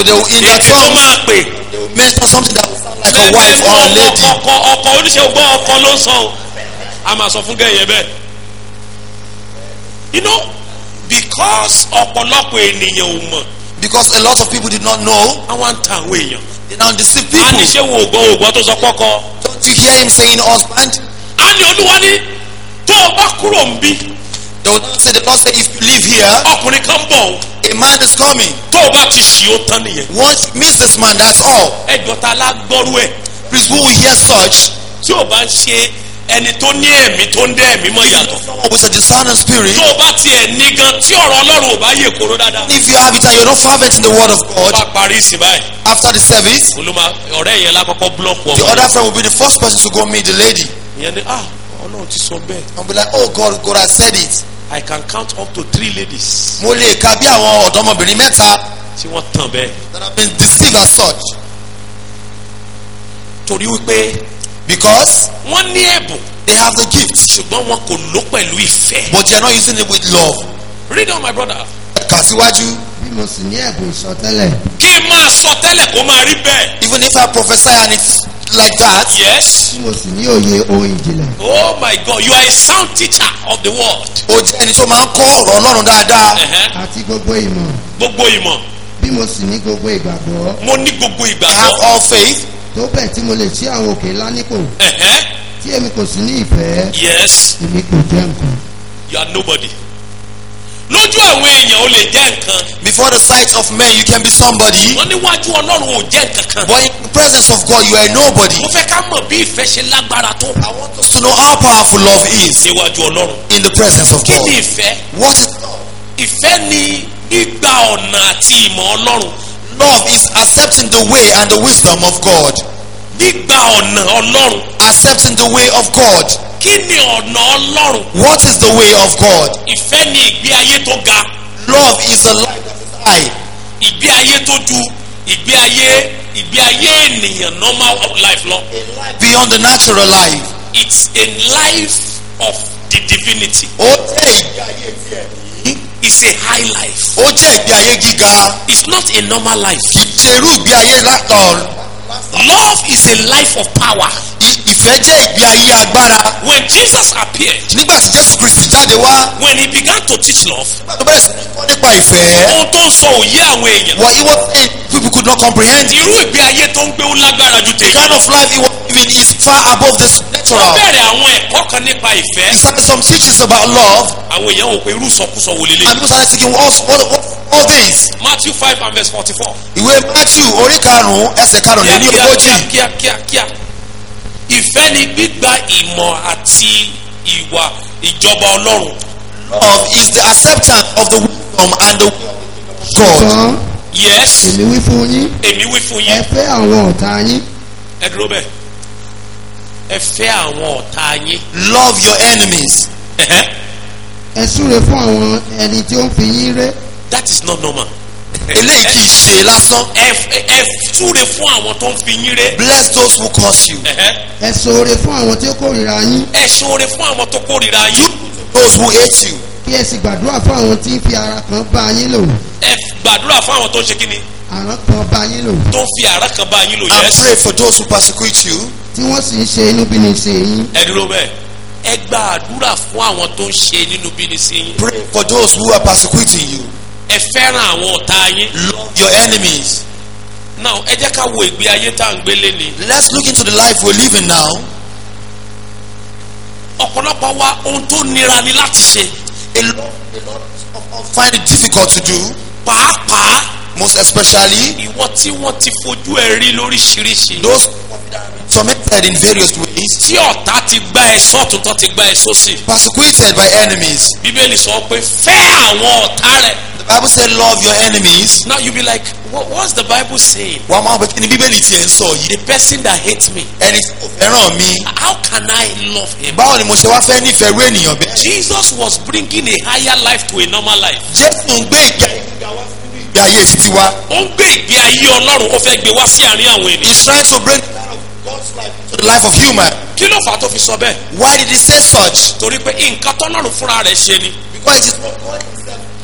They will, in their èdè tó tongues, máa pè they will mention something that will sound like a bẹ́ẹ̀ wife or a ọkọ lady. ọkọ ọkọ oníṣẹ́ ògbọ́n ọkọ ló ń sọ o a máa sọ fún gẹ̀yẹ́ bẹ́ẹ̀ you know because ọ̀pọ̀lọpọ̀ ènìyàn ò mọ̀ Because a lot of people did not know. àwọn ń ta àwọn èèyàn They now deceive a people. ní ṣé wo ògbọ́n ògbọ́n tó sọ kọ́kọ́ Don't you hear him saying husband? a ní olúwa ní tó o bá kúrò ń bí They will not say, the Lord say, if you live here, ọkùnrin kan bọ̀ o a man is coming. tó o bá ti ṣì ó tán nìyẹn Once you miss this man, that's all. ẹjọ́ ta la gbọ́rú ẹ̀ Please, who will hear such? tí o bá ń ṣe ẹni tó ní ẹ̀mí tó ń dẹ́ ẹ̀mí mọ́ yàtọ̀ Someone with a discerning spirit. tó o bá tiẹ̀ ní gan tí ọ̀rọ̀ ọlọ́run ò bá yè kóró dáadáa If you have it and you're not fervent in the word of God, bá parí ìsìn báyìí after the service, olùmọ̀ ọ̀rẹ́ yẹn lákọ́kọ́ búlọ́ọ̀kù the ọmọ other friend will be the first person to go meet the lady ìyẹn ni ah ọlọ́run ti sọ bẹ́ẹ̀ and be like, oh God, God has said it. I can count up to three ladies Mo lè ka bí àwọn ọ̀dọ́mọbìnrin mẹ́ta tí wọ́n tàn bẹ́ẹ̀ that have been deceived as such torí wípé because wọ́n ní ẹ̀bùn they have the gift, ṣùgbọ́n wọn kò lò pẹ̀lú ìfẹ́ but they are not using it with love. read on my brother Kà síwájú, bí mo sì ní ẹ̀bùn ìsọtẹ́lẹ̀ kí n máa sọ tẹ́lẹ̀ kó máa rí bẹ́ẹ̀ even if I prophesy and it's like that, yes tí mo sì ní òye ohun ìjìnlẹ̀ oh my God you are a sound teacher of the world ó jẹ́ ẹni tó máa ń kọ́ ọ̀rọ̀ Ọlọ́run dáadáa. Ẹ̀hẹ́n. àti gbogbo ìmọ̀ gbogbo ìmọ̀ bí mo sì ní gbogbo ìgbàgbọ́ mo ní gbogbo I have ìgbàgbọ́ all faith. tó bẹ́ẹ̀ tí mo lè ṣí àwọn òkè ńlá nípò Ẹ̀hẹ́n. tí èmi kò sì ní ìfẹ́ yes èmi kò jẹ́ nǹkan. you are nobody lójú àwọn èèyàn ó lè jẹ́ nǹkan Before the sight of men, you can be somebody, wọ́n níwájú ọlọ́run ò jẹ́ nǹkan kan but in the presence of God, you are a nobody. mo fẹ́ ká mọ̀ bí ìfẹ́ ṣe lágbára tó I want us to know how powerful love is níwájú ọlọ́run in the presence of kí God. ni ìfẹ́ What is love? ìfẹ́ ni gbígba ọ̀nà àti ìmọ̀ ọlọ́run Love is accepting the way and the wisdom of God. gbígba ọ̀nà ọlọ́run Accepting the way of God. kí ni ọ̀nà ọlọ́run What is the way of God? ìfẹ́ ni ìgbé ayé tó ga Love is a life that is high. ìgbé ayé tó ju ìgbé ayé ìgbé ayé ènìyàn normal life lọ Beyond the natural life. it's a life of the divinity Ó jẹ́ ìgbé ayé tiẹ̀ ní. it's a high life Ó jẹ́ ìgbé ayé gíga. it's not a normal life Kì í ṣe irú ìgbé ayé látọ̀. love is a life of power I- Ìfẹ́ jẹ́ ìgbé ayé agbára. when Jesus appeared Nígbà tí Jésù Kristi jáde wá, when he began to teach love nígbà tó bẹ̀rẹ̀ sí ní kọ́ nípa ìfẹ́. ohun tó ń sọ òye àwọn èèyàn What he was saying, people could not comprehend. irú ìgbé ayé tó ń gbé ó lágbára ju The tèyí kind of life he was living is far above this wọ́n natural. bẹ̀rẹ̀ àwọn ẹ̀kọ́ kan nípa He ìfẹ́ started some teachings about love, àwọn èèyàn wò pé irú sọkúsọ wò lélẹ̀ and people started thinking, what, what, what, all this? Matthew five and verse forty four Ìwé Matthew orí karùn-ún ẹsẹ̀ karùn-ún ní ogójì. kíá kíá kíá ìfẹ́ ni gbígba ìmọ̀ àti ìwà ìjọba ọlọ́run Love is the acceptance of the wisdom and the will of God. ṣùgbọ́n yes èmi wí fún yín èmi wí fún ẹ yín fẹ́ àwọn ọ̀tá yín ẹ dúró bẹ́ẹ̀ ẹ fẹ́ àwọn ọ̀tá yín Love your enemies. Ẹ̀hẹ́. ẹ súre fún àwọn ẹni tí ó ń fi yín ré that is not normal Eléyìí kì í ṣe lásán. ẹ ẹ- ẹ súre fún àwọn tó ń fi yín ré Bless those who curse you. Ẹ̀hẹ́. ẹ ṣoore fún àwọn tí ó kórìíra yín ẹ ṣoore fún àwọn tó kórìíra yín Those who hate you. kí ẹ sì gbàdúrà fún àwọn tí ń fi ara kan bá yín lò ẹ gbàdúrà fún àwọn tó ń ṣe kíni àrán kan bá yín lò tó ń fi àrà kan bá yín lò And yes pray for those who persecute you. tí wọ́n sì ń ṣe inúbíni sí yín ẹ dúró bẹ́ẹ̀ ẹ gbàdúrà fún àwọn tó ń ṣe nínú bíni sí yín Pray for those who are persecuting you. ẹ fẹ́ràn àwọn ọ̀tá yín Love your enemies. now ẹ jẹ́ ká wo ìgbé ayé tá à ń gbélé ni Let's look into the life we're living now. ọ̀pọ̀lọpọ̀ wa ohun tó nira ni láti ṣe A lot, a lot of us find it difficult to do, pàápàá most especially ìwọ tí wọ́n ti fojú ẹ rí lóríṣiríṣi those that have been tormented in various ways, tí ọ̀tá ti gbá ẹ sọ́ọ̀tún tó ti gbá ẹ sósì persecuted by enemies. bíbélì sọ pé fẹ́ àwọn ọ̀tá rẹ The Bible said, Love your enemies. now you be like what, what's the bible saying Wọ́n máa ń bẹ kí ni Bíbélì tiẹ̀ ń sọ yìí. the person that hates me Ẹni tí kò fẹ́ràn mi. how can I love him Báwo ni mo ṣe wá fẹ́ nífẹ̀ẹ́ rú ènìyàn bẹ́ẹ̀? Jesus was bringing a higher life to a normal life Jésù ń gbé ìgbé ayé gíga wá sínú ìgbé ayé títí wa. ó ń gbé ìgbé ayé ọlọ́run ó fẹ́ gbé wá sí àárín àwọn ènìyàn He's trying to bring the life of God's life into the life of human. kí ló fà á tó fi sọ bẹ́ẹ̀ Why did he say such? torí pé nǹkan tọ́lọ́run fúnra rẹ̀ ṣe ni Because it is not God himself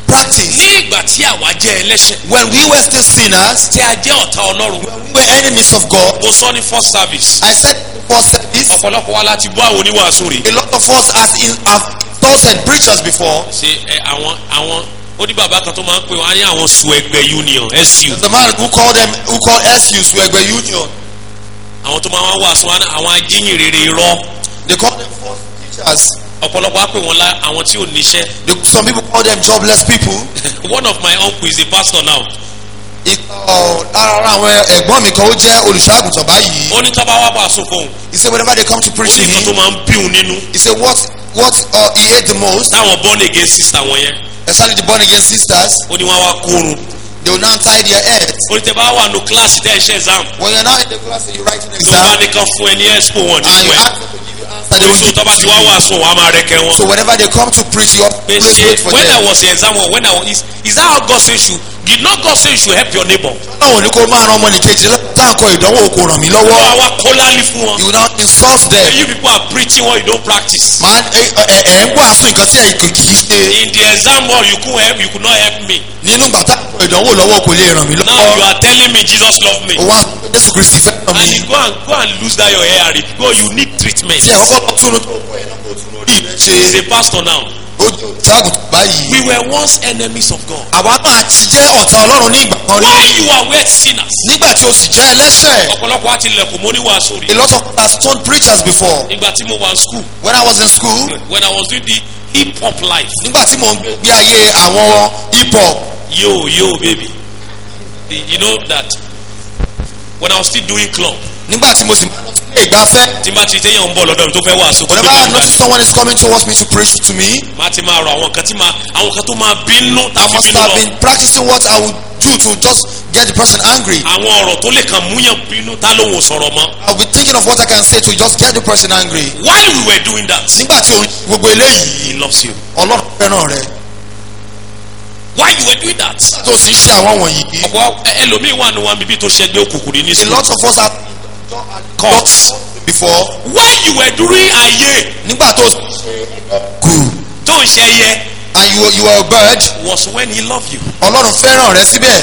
practice ní ìgbà tí àwa jẹ́ ẹlẹ́ṣẹ̀ when we were still sinners, tí a jẹ́ ọ̀tá ọlọ́run we were enemies of God. mo sọ ní first service I said before service, ọ̀pọ̀lọpọ̀ wa láti bọ́ àwọn oníwàásù rí a lot of us as in have thoughts and preachers before. ṣe ẹ àwọn àwọn ó ní bàbá kan tó máa ń pè wọ́n á ní àwọn sùn ẹgbẹ́ union su The man who called them, who called SU Swagbe Union, àwọn tó máa ń wàásù wọn á- àwọn ajínyìn rere irọ́ they called them false teachers. ọ̀pọ̀lọpọ̀ á pè wọ́n lá àwọn tí ò níṣẹ́ They- Some people call them jobless people. one of my uncle is a pastor now It- uh, Lára àwọn ẹ̀gbọ́n mi kan ó jẹ́ olùṣọ́àgùtàn báyìí. ó ní tọ́ba wá wàásù fún un He said whenever they come to ó preach to ní nǹkan tó him, máa ń bí òun nínú he said what what uh, he hate the most, táwọn born again sister wọn yẹn especially the born again sisters, ó ní wọ́n wá kórun they will now tie their heads. ó ní tẹ́ bá wà nù kíláàsì tẹ́ ẹ ṣe exam When you're now in the class and you're writing an tó bá exam, nìkan fún ẹ ní expo wọn ní and you ìwẹ̀ ask them to give you answer, they will so give tọ́ba it ti to wá you. wàásù wọn á máa rẹ̀kẹ́ wọn. So whenever they come to preach, you have They to say, wait for when I them. was in exam hall, when I was, is, is that how God says you, did not God say you should help your neighbor? Báwo ni kó máa ran ọmọ nìkejì táǹkọ ìdánwò kò ràn mí Wọ́n lọ́wọ́? á wá kó lálí fún wọn. You will now insult them. You people are preaching what you don't practice. Máa ẹ ẹ ẹ ń wàásù nǹkan tí ẹ̀yin kò kì í ṣe. In the exam hall, you couldn't help, you could not help me. Nínú bàtà àkọ ìdánwò lọ́wọ́ kò lè ràn mí Now you lọ́wọ́. are telling me Jesus loved me. Ó wá Jésù Kristi fẹ́ ràn And mí. you go and go and lose that your hair and it- go, you need treatment. Tí ẹ̀ kọ́kọ́ lọ túnú tó kọ́ ẹ̀ náà kò tún lórí rẹ̀ He's ṣe. a pastor now. Ó jẹ́ olùṣọ́àgùtàn báyìí. We were once enemies of God. Àwa náà ti jẹ́ ọ̀tá Ọlọ́run ní ìgbà kan rí. Why you are wet sinners? Nígbà tí o sì jẹ́ ẹlẹ́ṣẹ̀. Ọ̀pọ̀lọpọ̀ àti ilẹ̀kùn mo ní wàásù rí. A lot of people have stoned preachers before. Nígbà tí mo wà ní school, When I was in school, when I was doing the hip hop life. nígbà tí mo ń gbé ayé àwọn hip hop, yo yo baby The- you know that when i was still doing club nígbà tí mo sì máa lọ sí ilé ìgbafẹ́. tí n bá ti téèyàn ń bọ̀ lọ́dọ̀ mi tó fẹ́ wàásù tó Whenever gbé I mi notice dání someone is coming towards me to preach to me, máa ti máa rọ àwọn kan tí máa àwọn kan tó máa bínú I tàbí must bínú have lọ been practicing what I would do to just get the person angry. àwọn ọ̀rọ̀ tó lè kàn múyàn bínú tá lóhùn sọ̀rọ̀ mọ́ I'll be thinking of what I can say to just get the person angry. while we were doing that Nígbà tí òun gbogbo eléyìí, he loves you Ọlọ́run fẹ́ràn rẹ̀. while you were doing that Tó sì ń ṣe àwọn wọ̀nyí. ọ̀pọ̀ ẹ- ẹlòmíì wà ní wọn bíbí tó ṣẹgbẹ́ òkùnkùn ní A nísìnyí lot of us have court before. while you were doing ayé Nígbà tó kù tó ń ṣe yẹ and you, you are a bird, was when he loved you Ọlọ́run fẹ́ràn rẹ̀ síbẹ̀.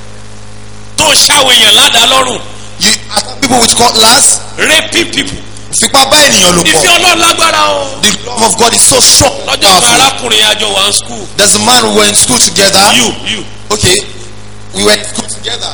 tó ń ṣàwọn èèyàn ládàá lọ́rùn You attack people with cutlass, raping people fipá bá ènìyàn lò ìfẹ́ pọ̀. ọlọ́run lágbára o. The love of God is so strong. lọ́jọ́ kan Powerful. arákùnrin àjọ wà ní school There's a man we were in school together. you you Okay, we were in school together.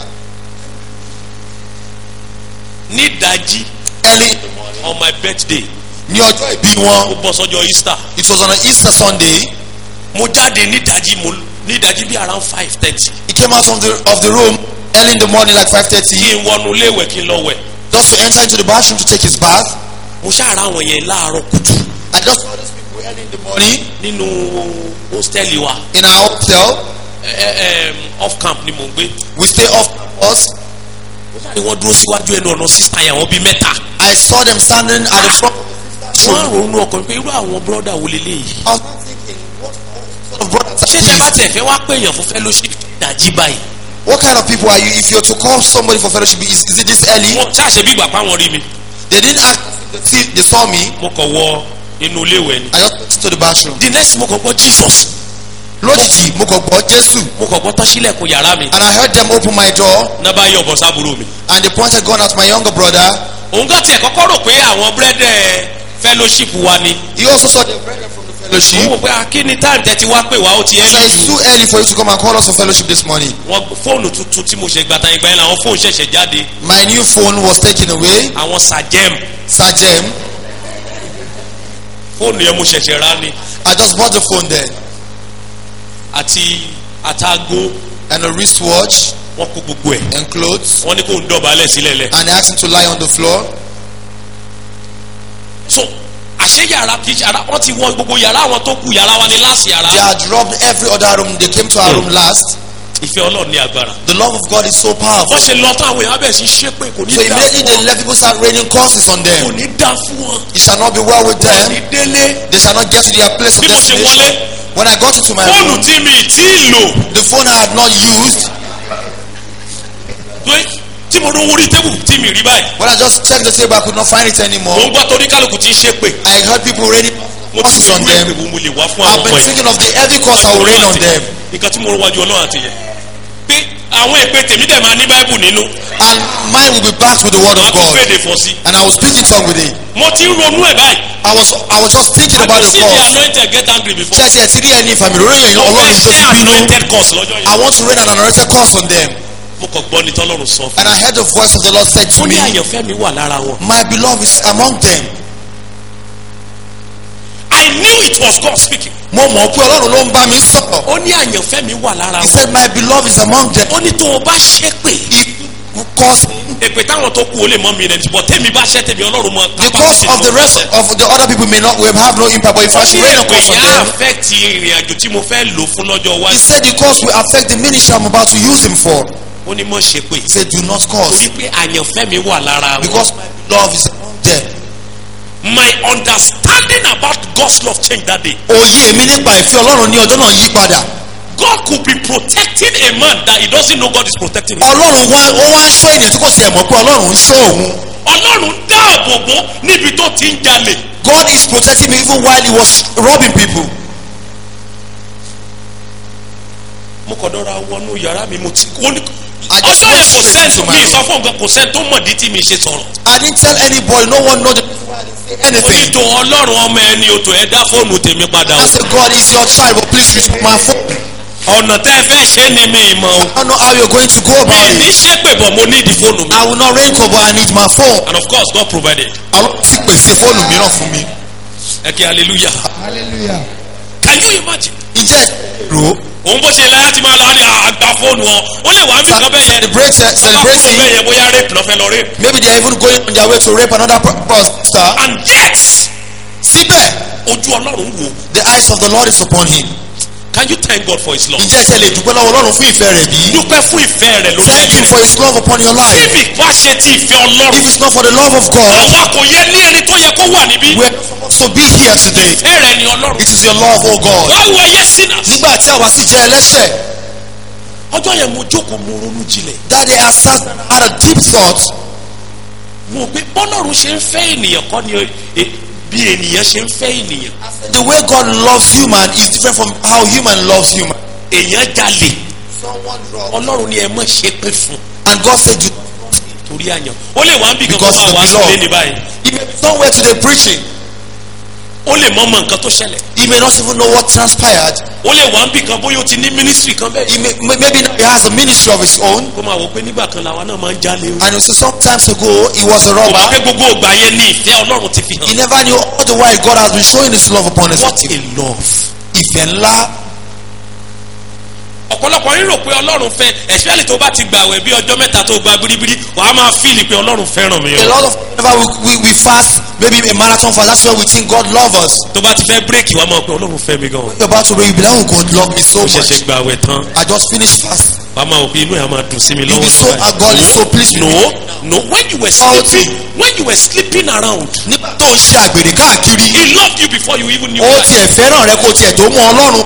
ní ìdájí Early on my birthday ní ọjọ́ ìbí ó wọn, bọ́ sọ́jọ́ easter it was on an Easter Sunday. mo jáde ní ìdájí mo ní ìdájí bí around five thirty He came out of the of the room early in the morning, like five kí thirty, n wọnú iléèwẹ̀ kí n lọ wẹ̀ just to enter into the bathroom to take his bath. mo ṣàrà àwọn yẹn láàárọ̀ kùtù I just saw these people early in the morning nínú hostel wa in our hotel. ẹ ẹ em, off camp ni mo ń gbé We stay off campus. ni wọ́n dúró síwájú ẹnu ọ̀nà sísá yẹn àwọn bíi mẹ́ta I saw them standing at the front. wọ́n á ronú ọkàn pé irú àwọn brọ́dà wo leléyìí I was not thinking, what sort of brothers ṣé are tẹ bá these? tiẹ̀ fẹ́ wá pé èèyàn fún fellowship ìdájí báyìí What kind of people are you? If you're to call somebody for fellowship, is, is it this early? wọ́n ṣàṣẹ bí ìgbà páwọn rí mi They didn't ask. They, see, they saw me. mo kàn wọ inú iléèwẹ̀ ni I just went to the bathroom. the next mo kàn gbọ́ jesus Lójijì, mo kàn gbọ́ Jésù. mo kàn gbọ́ tán sílẹ̀kùn yàrá mi And I heard them open my door. náà bá yọ ọ̀bọ̀ sábúrò mi. And they pointed gun at my younger brother. òun kàn tiẹ̀ kọ́kọ́ rò pé àwọn búrẹ́dẹ̀ fellowship wa ni. He also saw the brethren from the òun fellowship. wò pé akíní táìmù tẹ́tí wá pè wá ó ti He ẹ́ said, It's lẹ́yìn. too early for you to come and call us for fellowship this morning. wọ́n fóònù tuntun tí mo ṣe gbàtà ìgbà yẹn làwọn fóònù ṣẹ̀ṣẹ̀ jáde My new phone was taken away. àwọn sàjẹ́m Sajem. fóònù yẹn mo ṣẹ̀ṣẹ̀ rà ni I just bought the phone then. àti àtàgó And a wristwatch wọ́n kó gbogbo ẹ̀ and clothes. wọ́n ní kó ń dọ̀bálẹ̀ sílẹ̀ lẹ̀. And they asked him to lie on the floor. so àṣẹ yàrá kì í ṣe ara wọ́n ti wọ gbogbo yàrá àwọn tó kù yàrá wa ní láàsì yàrá. They had robbed every other room. They came to our room last. ìfẹ́ ọlọ́run ní agbára. The love of God is so powerful. wọ́n ṣe lọ tán àwọn èèyàn bẹ̀ sí ṣépè kò ní So dá immediately fún they wọn let people start raining curses on kò them. ní dá fún wọn It shall not be well with kò ní them. délé. They shall not get to their place of bí mo ṣe destination. wọlé When I got into my fóònù room, tí mi tí ì lò the phone I had not used. pé tí mo rówó orí tébù tí mi rí báyìí When I just checked the table, I could not find it mò anymore. ń gbọ́ torí kálukú tí ń ṣépè I heard people raining mo ti curses sọ on pé them. ìwò mo lè wá fún I've àwọn been ọmọ yìí thinking of the heavy curse I will rain on them. nǹkan tí mo rọ wájú ọlọ́run àti yẹn pé àwọn èpè tèmi dẹ̀ máa ní báíbù nínú And mine will be backed with the word màá of tún God. fèdè fọ́ sí And I will speak in tongue with it. mo ti ń ronú ẹ̀ báyìí I was I was just thinking have about you the seen the curse. anointed get angry before Ṣé ẹ ti rí ẹni ìfàmìlórí èèyàn mo fẹ́ ọlọ́run tó ṣe ti bínú? anointed curse lọ́jọ́ yẹn I want to rain an anointed curse on them. mo kàn gbọ́ ni tọ́lọ́run sọ fún And I heard the voice of the Lord said mi to ó ní me, àyànfẹ́ mi wà lára wọn My beloved is among them. I knew it was God speaking Mo mọ̀ pé ọlọ́run ló ń bá mi sọ̀rọ̀. ó ní àyànfẹ́ mi wà lára He wọn said, My beloved is among them. ó ní tó o bá ṣépè He caused èpè táwọn tó kú ó lè mọ mi rẹ̀ bọ̀ tèmi bá ṣẹ́ tèmi ọlọ́run mọ the cause of the rest of the other people may not will have no impact, but if I ó should ní rain a èpè curse on yẹn á them, affect ìrìn àjò tí mo fẹ́ lò fún lọ́jọ́ he wájú said the cause will affect the ministry I'm about to use him for. ó ní mọ̀ ṣépè He said, Do not torí cause, pé àyànfẹ́ mi wà lára wọn because my love is among them. my understanding about God's love changed that day Òye mi nípa ìfẹ́ ọlọ́run ní ọjọ́ náà yí padà. God could be protecting a man that he doesn't know God is protecting him Ọlọ́run wá ó wá ń ṣọ́ ènìyàn tí kò sì ẹ̀ mọ̀ pé ọlọ́run ń ṣọ́ òun. ọlọ́run dáàbò bò níbi tó ti ń jalè God is protecting me even while he was robbing people. mo kọ̀ dọ́ra wọnú yàrá mi mo ti ó ní I just ọjọ́ yẹn kò went straight sẹ́ńtì into my mi room. sọ fún ọgbà kò sẹ́ńtì tó mọ̀dí tí mi ṣe sọ̀rọ̀ I didn't tell anybody, no one know the reason why I didn't say anything. onítò ọlọ́run ọmọ ẹni òtò ẹ dá fóònù tèmi padà I o said, God is your child, but please return my phone. ọ̀nà tẹ́ ẹ fẹ́ ṣe ni mi ìmọ̀ o I don't know how you're going to go about mi ní it. ṣépè bọ̀ mo ní ìdí fóònù mi I will not rain cover, I need my phone. and of course God provided Àwọn sì pèsè fóònù mìíràn fún mi. ẹ kí hallelujah hallelujah can you imagine Ǹjẹ́ rò ó? òun bó ṣe láyà tí máa lọ ní àgbà fóònù wọn ó lè wá níbi kan bẹ́ẹ̀ yẹn Celebrate, bá kúrò celebrating. bẹ́ẹ̀ yẹn bóyá rape lọ́fẹ́ lọ rape Maybe they are even going on their way to rape another per- pastor. and yet Síbẹ̀, ojú ọlọ́run wò the eyes of the Lord is upon him. can you thank God for his love Ǹjẹ́ ṣe lè dúpẹ́ lọ́wọ́ Ọlọ́run fún ìfẹ́ rẹ̀ bí? dúpẹ́ fún ìfẹ́ rẹ̀ lórí Thank ayé him rẹ̀ for his love upon your life. if it bá ṣe ti ìfẹ́ ọlọ́run If it's not for the love of God, àwa kò yẹ ní ẹni tó yẹ kó wà níbí we are not supposed to be here today. ìfẹ́ rẹ̀ ni ọlọ́run It is your love, oh God. why were ye sinners Nígbà tí àwa sì jẹ́ ẹlẹ́ṣẹ̀, ọjọ́ yẹn mo jókòó mo ronú jinlẹ̀ that day I sat and had a deep thought. mo pé bọ́lọ́run ṣe ń fẹ́ ènìyàn kọ́ ni e- bí ènìyàn ṣe ń fẹ́ ènìyàn The way God loves human is different from how human loves human. èèyàn jalè ọlọ́run ni ẹ mọ̀ ṣe pé fún And God said, "Do torí àyàn ó lè wá ń bí kankan Because máa the wá beloved- sílé ní báyìí He may be somewhere today preaching. ó lè mọ̀ mọ̀ nǹkan tó ṣẹlẹ̀ He may not even know what transpired. ó lè wá ń bí kan bóyá ó ti ní mínísítírì kan bẹ́ẹ̀ He may, may- maybe now he has a ministry of his own. kó máa wò pé nígbà kan làwa náà máa ń jalè o And you see, sometimes ago, he was a kò bá pé robber. gbogbo ìgbà yẹn ní ìfẹ́ ọlọ́run ti fi He hàn never knew all the while God has been showing his love upon his what a love Ìfẹ́ ńlá. ọ̀pọ̀lọpọ̀ yín rò pé ọlọ́run fẹ́ especially tó bá ti gbàwẹ̀ bí ọjọ́ mẹ́ta tó gba biribiri wàá máa fíìlì pé ọlọ́run fẹ́ràn mi A o lot of whenever we, we, we fast, maybe a marathon fast, that's when we think God loves us. tó bá ti fẹ́ bírèkì wàá máa pé ọlọ́run fẹ́ mi gan You're about to pray, you be like, oh God love me so ó ṣẹ̀ṣẹ̀ much. gbàwẹ̀ tán I just finished fast. wàá máa wò pé inú ẹ̀ á máa dùn sí mi You'll be so, lọ́wọ́ uh, God is so pleased with no me. no when you were Salty. sleeping when you were sleeping around Nígbà tó ń ṣe àgbèrè káàkiri, he loved you before you even knew ó that tiẹ̀ fẹ́ràn rẹ kó tiẹ̀ tó mọ Ọlọ́run.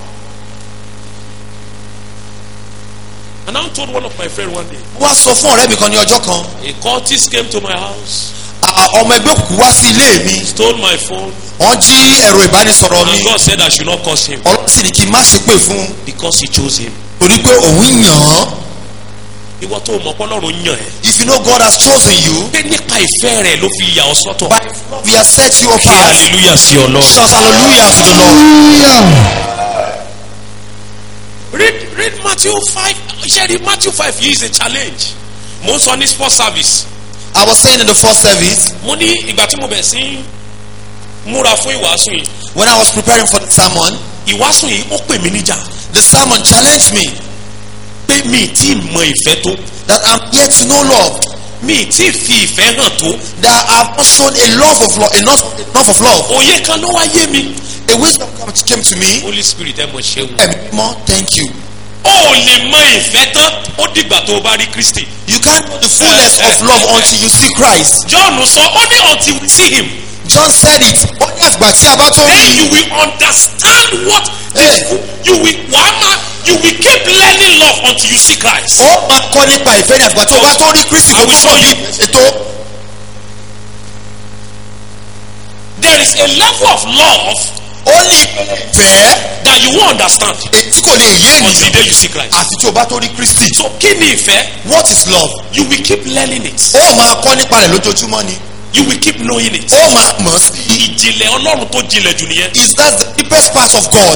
and I told one of my friends one day Wọ́n á sọ fún ọ̀rẹ́ mi kan ní ọjọ́ kan, a cultist came to my house "À- ọmọ ẹgbẹ́ òkùnkùn wá sí ilé mi, stole my phone wọ́n jí ẹ̀rọ ìbánisọ̀rọ̀ mi. and God said I should not curse him Ọlọ́run sì ní kí n má ṣe pè fún un because he chose him torí pé òun yàn án. ìwọ tó mọ̀ pé ọlọ́run yàn ẹ́ If you know God has chosen you, pé nípa ìfẹ́ rẹ̀ ló fi yà ọ́ sọ́tọ̀ by his love he has set you kí apart. hallelujah sí ọlọ́run. Shout hallelujah to the Lord. hallelujah read read Matthew five ṣe rí Matthew five yìí is a challenge mo ń sọ ní sports service I was saying in the first service, mo ní ìgbà tí mo bẹ̀ sí múra fún ìwàásù yìí when I was preparing for the sermon, ìwàásù yìí ó pè mí níjà the sermon challenged me pé mi ì tí ì mọ ìfẹ́ tó that I'm yet to know love, mi ì tí ì fi ìfẹ́ hàn tó that I've not shown a love of love, enough, enough of love. òye kan ló wá yé mi A wisdom come- came to me. Holy Spirit ẹ mọ̀ ṣe wò. Ẹ̀mí mímọ́, thank you. o ò lè mọ ìfẹ́ tán ó dìgbà tó o bá rí Kristi. You can't know the fullness of love until you see Christ. John sọ ó ní until we see him John said it. Ó ní àgbà tí a bá tó then rí you will understand what the Hey. fu- you will wàá máa you will keep learning love until you see Christ. ó máa kọ́ nípa ìfẹ́ ní àgbà tí o bá tó rí Kristi I will kó show tó you. bí ìfẹ́ ṣe tó. there is is a level of love ó ní ìfẹ́ that you won't understand tí kò lè yé until the ènìyàn day you see Christ. àfi tí o bá tó rí kristi so kí ni ìfẹ́ what is love you will keep learning it ó máa kọ́ nípa rẹ̀ lójoojúmọ́ ni you will keep knowing it. ó máa mọ̀ sí ìjìnlẹ̀ ọlọ́run tó jinlẹ̀ jù nìyẹn. is that the deepest part of God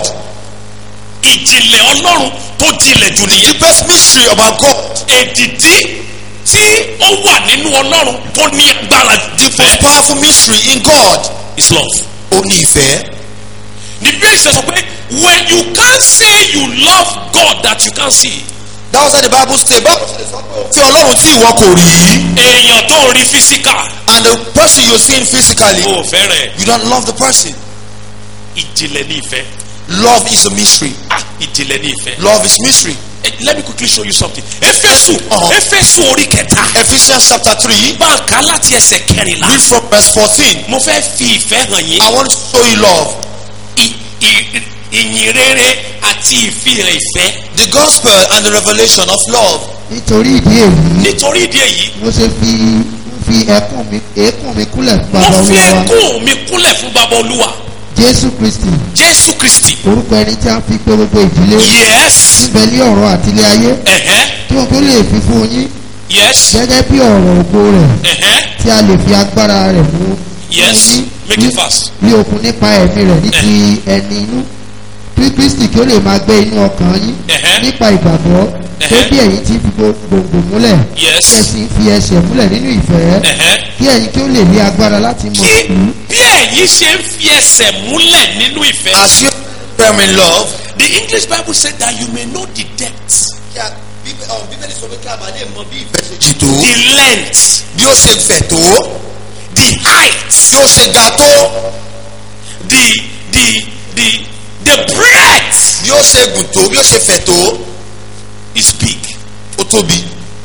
ìjìnlẹ̀ ọlọ́run tó jinlẹ̀ jù nìyẹn. deepest mystery about God èdìdí tí ó wà nínú ọlọ́run tó ní agbára the most ìfẹ́ powerful mystery in God is love. ó ní ìfẹ́ the bíbélì sọ pé when you can't say you love God that you can't see that was how the Bible say báwo ṣe lè sọ pé tí ọlọ́run tí ìwọ kò rí èèyàn tó ń rí physical and the person you see physically ó fẹ́rẹ̀ you don't love the person ìjìnlẹ̀ ní ìfẹ́ love is a mystery ah ìjìnlẹ̀ ní ìfẹ́. love is mystery Eh, let me quickly show you something. Éfésù Uh-huh. Éfésù orí kẹta Ephesians chapter three bá a kà á láti ẹsẹ̀ kẹrìnlá. read from verse fourteen mo fẹ́ fi ìfẹ́ hàn yín I want to show you love I- i- ìyìn rere àti ìfihàn ìfẹ́. the gospel and the revelation of love nítorí ìdí èyí nítorí ìdí èyí mo ṣe fi fi ẹkún mi èékún mi kúnlẹ̀ fún mo bàbá fi olúwa wa ẹkún mi kúnlẹ̀ fún bàbá olúwa jésù kristi jésù kristi. orúkọ ẹni tí a fi pé gbogbo ìdílé yes níbẹ̀ ní ọ̀rọ̀ àti ilé ayé ẹ̀hẹ́ tí wọn tó lè fi fún yín yes gẹ́gẹ́ bí ọ̀rọ̀ ògo rẹ̀ ẹ̀hẹ́ tí a lè fi agbára rẹ̀ mú yes fún make yín it fast. ní okun nípa ẹ̀mí rẹ̀ ní ti ẹni inú kí kristi kí ó lè máa gbé inú ọkàn yín Ẹ̀hẹ́. nípa ìgbàgbọ́ pé Ẹ̀hẹ́. bí ẹ̀yin ti fi gbòǹgbò múlẹ̀ Yes. kí ẹ sì fi ẹsẹ̀ múlẹ̀ nínú ìfẹ́ ẹ̀hẹ́ kí ẹ̀yin kí ó lè ní agbára láti mọ̀ kí sí bí ẹ̀yin ṣe ń fi ẹsẹ̀ múlẹ̀ nínú ìfẹ́. as you firm in love the english bible said that you may know the depth bíbélì sọ pé kí a bá lè mọ bí ìfẹ́ ṣe jì tó the length bí ó ṣe fẹ̀ tó the height bí ó ṣe ga tó the the the the breadth bí ó ṣe gùn tó bí ó ṣe fẹ̀ tó is big ó tóbi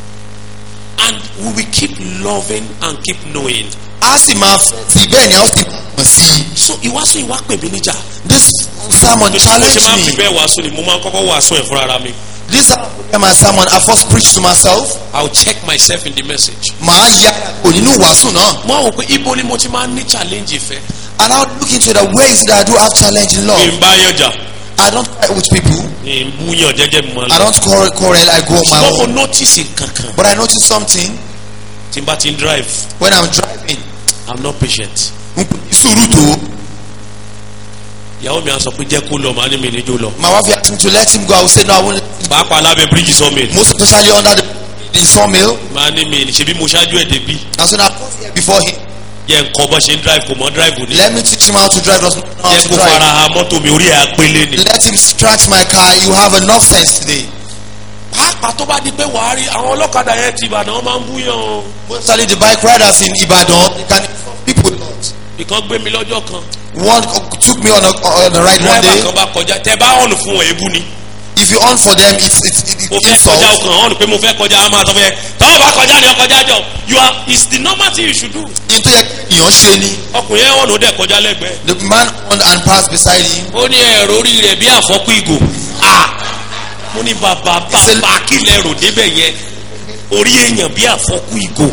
and we will keep loving and keep knowing. a sì máa fẹ́ sí bẹ́ẹ̀ ni a ó sì mọ̀ sí i so ìwàásù ìwà pè mí níjà. this sermon mo ṣe challenge máa ń fi me bẹ́ẹ̀ wàásù ni mo máa ń kọ́kọ́ wàásù ẹ̀ fúnra mi. this my sermon I first preach to myself i will check myself in the message. màá ya kò nínú wàásù náà mo á wò pé ibo ni mo ti máa ń ní challenge ìfẹ́. and I look into the ways that I do have challenge in kí love n bá yàn jà I don't fight with people kí n bú yàn jẹ́jẹ́ mi mọ́ I lọ. don't quarrel quarrel I go on my ṣùgbọ́n mo own notice nǹkankan but I notice something tí n bá ti ń drive when I'm driving i'm not patient. n kò ní sùúrù tó ìyàwó mi á sọ pé jẹ́ kó lọ màá ní mi níjó lọ. my wife asked me to let him go I will say no I won't let him pàápàá lábẹ́ bíríjì sọ́mi. most especially under the, the sawmill màá ní mi ní ṣebí mo ṣáájú ẹ̀ débi. and so now I was here before him yẹ nǹkan bọ́ ṣe ń drive kò mọ́ drive ní. let me teach him how to drive doesn't know how yẹ to kó fara drive ha mọ́tò mi orí ẹ̀ apélé ni. let him scratch my car you have enough sense today pàápàá tó bá di pé wàá rí àwọn ọlọ́kadà yẹn ti ìbàdàn wọn máa ń búyàn o. mostly the bike riders in Ibadan they can inform people a lot ìkan gbé mi lọ́jọ́ kan. one took me on a, on a ride one driver day kan bá kọjá tẹ bá ọ̀nù fún wọn èébú ni. if you on for them it's it's it, mo it fẹ́ kọjá insult ọkàn ọ̀nù pé mo fẹ́ kọjá a máa sọ fẹ́ tọ́wọ́ bá kọjá ni ọkọjá jọ you are it's the normal thing you should do. in tó yẹ kí èèyàn ṣe ni ọkùnrin yẹn ọ̀nù dẹ̀ kọjá lẹ́gbẹ̀ẹ́. the man on and pass beside him ó ní ẹ̀rọ orí rẹ̀ bí àfọ́kù ìgò. Ah! mo ní bàbá bàbá kílẹ̀ rò débẹ̀ yẹn orí èèyàn bí àfọ́kù ìgò.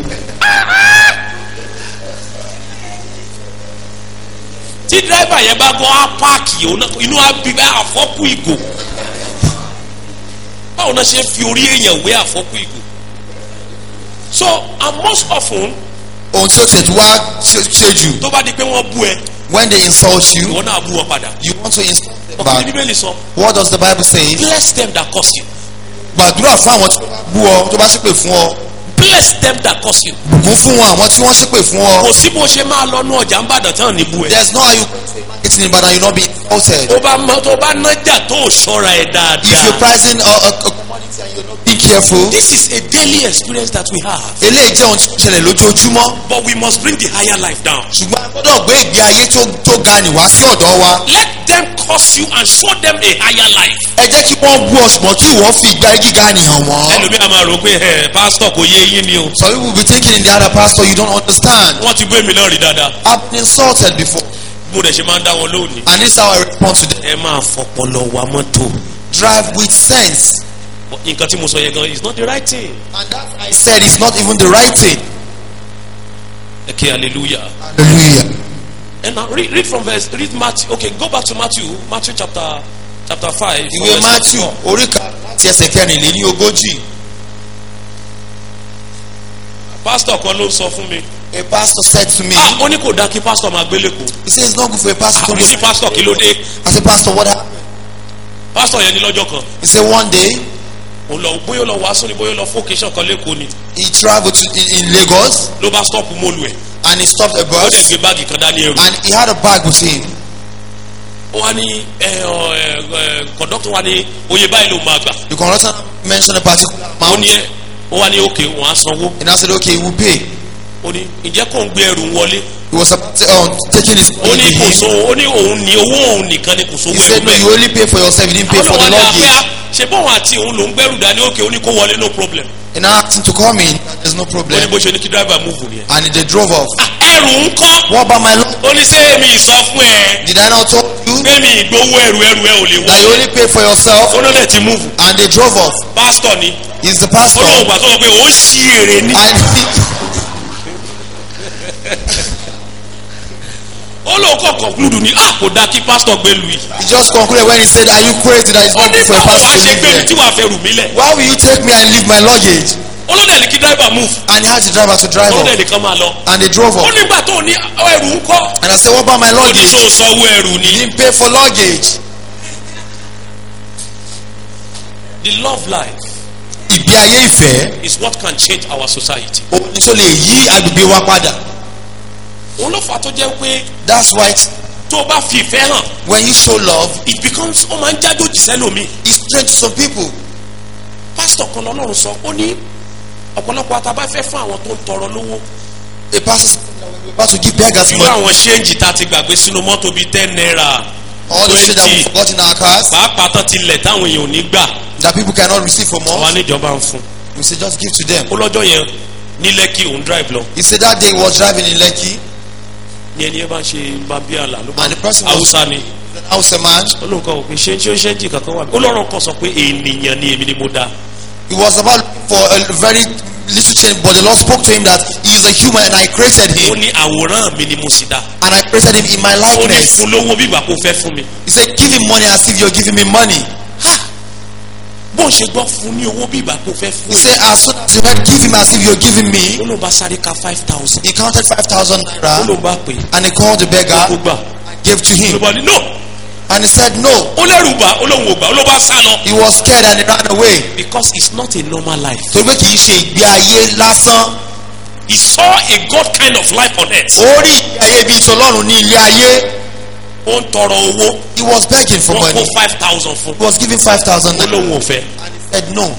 tí dírẹ́bà yẹn bá gbọ́ á páàkì òun náà- inú á bí bá àfọ́kù ìgò. báwo náà ṣe fi orí èèyàn wé àfọ́kù ìgò. so and most often ohun tí ó ṣe tó wá ṣe ṣe jù tó bá di pé wọ́n bú ẹ when they insult you ìwọ náà bú wọn padà. you want to insult them ọkùnrin back bíbélì sọ what does the bible say bless them that curse you gbàdúrà fún àwọn tí wọ́n bú ọ tó bá ṣépè fún ọ bless them that curse you. bùkún fún wọn àwọn tí wọ́n ṣépè fún ọ kò sí bó ṣe máa lọ ní ọjà ń bàdàn tán ní bú ẹ. there is no how you marketing in Ibadan you no be insulted tó bá mọ tó bá nájà tó ṣọ́ra ẹ̀ if you dáadáa. pricing a, a, a commodity and you no be careful this is a daily experience that we have. eléyìí jẹ́ ohun tí ó ṣẹlẹ̀ lójoojúmọ́ but we must bring the higher life down. ṣùgbọ́n a gbọ́dọ̀ gbé ìgbé ayé tó tó ga nì wá sí ọ̀dọ̀ wa let them curse you and show them a higher life. ẹ jẹ́ kí wọ́n bú ọ ṣùgbọ́n kí ìwọ fi ìgbé ayé gíga nì hàn wọ́n. ẹlòmíà máa rò pé ẹ pásítọ̀ kò yé yín ni o. some people be thinking in the other pastor you don't understand wọ́n ti gbé mi náà rí dáadáa. I've been insulted before mo dẹ̀ ṣe máa ń dá wọn lónìí. and this is how I respond to them ẹ máa fọpọlọ wa mọ́tò. drive with sense nǹkan tí mo sọ yẹn gan is not the right thing. and that I said is not even the right thing ẹ kí hallelujah. hallelujah ẹ And now read, read from verse, read Matthew. Okay, go back to Matthew, Matthew chapter chapter five. from ìwé verse matthew 24. orí kan láti ẹsẹ̀ kẹrìnlélí ogójì Pastor kan ló sọ fún mi. a pastor said to me Ah, ó ní kò dá kí pastor máa gbélé kó. he say it's not good for a pastor to Mo ní be pastor kí ló dé. I say pastor what happened Pastor yẹn ní lọ́jọ́ kan. he say one day Òun lọ bóyá ó lọ wàásù ni bóyá ó lọ fókèsàn kan lẹ́kọ̀ọ́ ni. he traveled to in, in Lagos Ló bá stop mọ́lù ẹ̀. and he stopped a Ó dẹ̀ bus gbé báàgì kan dání ẹrù. and he had a bag with him Ó wá ní ẹ ọ ẹ ẹ kọ̀dọ́tù wa ní oyè báyìí ló máa gbà. the conductor mentioned a particular Ó amount ní ẹ ó wá ní òkè wọn á sanwó. and I said okay he will pay Ó ní ǹjẹ́ kò ń gbé ẹrù wọlé. he was about to, um, taking his Ó money ní to kò him so ó ní òun ní owó òun nìkan ni kò sówó he said ẹrù no bẹ́ẹ̀. you only pay for yourself you didn't pay Àwọn for the ọ̀dà wà ní luggage àfẹ́ ṣe bọ́wọ́n àti òun ló ń gbẹ́rù dání òkè ó ní kó wọlé no problem. and I asked him to come in there's no Ó ní problem bó ṣe ní kí driver move nìyẹn. and they drove off Ah, Ẹrù ń kọ́. what about my luggage Ó ní sẹ́ mi sọ fún ẹ. did I not tell you Pé mi ìgbowó ẹrù ẹrù ẹ ò lè that you wọlé. only pay for yourself Ó ló dẹ̀ ti move. and they drove off Pastor ni. he's the Ó pastor lóun gbà tó sọ pé ó ṣí èrè ní. and he, Ó lóun kọ̀ conclude ni ah kò dáa kí pastor gbé lu yìí. he just concluded when he said are you crazy that it's Ó not ní good for a báwo wá pastor to ṣe live gbé mi there tí wàá fẹ́ rù mí lẹ̀. why will you take me and leave my luggage Ó ló dẹ̀ ní kí driver move. and he had the driver to drive Ó off dẹ̀ nìkan máa lọ. and they drove Ó off nígbà tó ní ẹrù ń kọ́. and I said what about my Ó ní luggage sọ sanwó ẹrù he ni. didn't pay for luggage The love life ìgbé ayé ìfẹ́ is what can change our society. òun ni tó lè yí agbègbè wa padà Òun ló fà á tó jẹ́ pé that's why it's- tó o bá fi ìfẹ́ hàn when you show love it becomes ó máa ń jájòjì sẹ́lòmíì. it's strange to some people Pásítọ̀ kan lọ́lọ́run sọ ó ní ọ̀pọ̀lọpọ̀ àtàbá fẹ́ fún àwọn tó ń tọrọ lówó. a pastor said that we're about to give beggars Irú money àwọn ṣéǹjì tá a ti gbàgbé sínú mọ́tò bíi ten naira all the shit that we twenty forgot in our cars pàápàá tán ti lẹ̀ táwọn èèyàn ò ní gbà that people cannot receive from wà us níjọba ń fún. we say just give to them Ó lọ́jọ́ yẹn ní Lẹ́kì òun drive lọ he said that day he was driving in Lekki ní ẹni ẹ bá ń ṣe bá bí àlà ló bá And the person was- Haúsá ni an house man ó lóun kọ́ òpin ṣé ṣé ṣéǹjì kankan wà. Ó lọ́rọ̀ kan sọ pé ènìyàn ni èmi ni mo dá. he was about looking for a very little change but the Lord spoke to him that he is a human and I created Ó him ní àwòrán mi ni mo sì dá. and I created him in my Ó ní likeness fún lówó bí ìgbà kó fẹ́ fún mi. he said give him money as if you're giving me money Bó ń ṣe gbọ́ fún ní owó bí ìgbà kó fẹ́ fún he mi. said as soon as he heard give him as if you're giving me Ó lóun bá sáré ka five thousand. he counted 5,000 Ó naira lóun bá pè é. and he called the beggar Ó gbà. and gave to Ló him bá ní no. and he said no Ó lẹ́rù bá ó lóun ò gbà ó ló bá sá lọ. he was scared and he ran away Because it's not a normal life. torí pé kì í ṣe ìgbé ayé lásán He saw a God kind of life on earth. ó rí ìgbé ayé bíi tọlọ́run ní ilé ayé Ó ń tọrọ owó. he was begging for Wọ́n kó money five thousand fún. he was giving 5,000 Ó naira lóun ò fẹ́. and he said no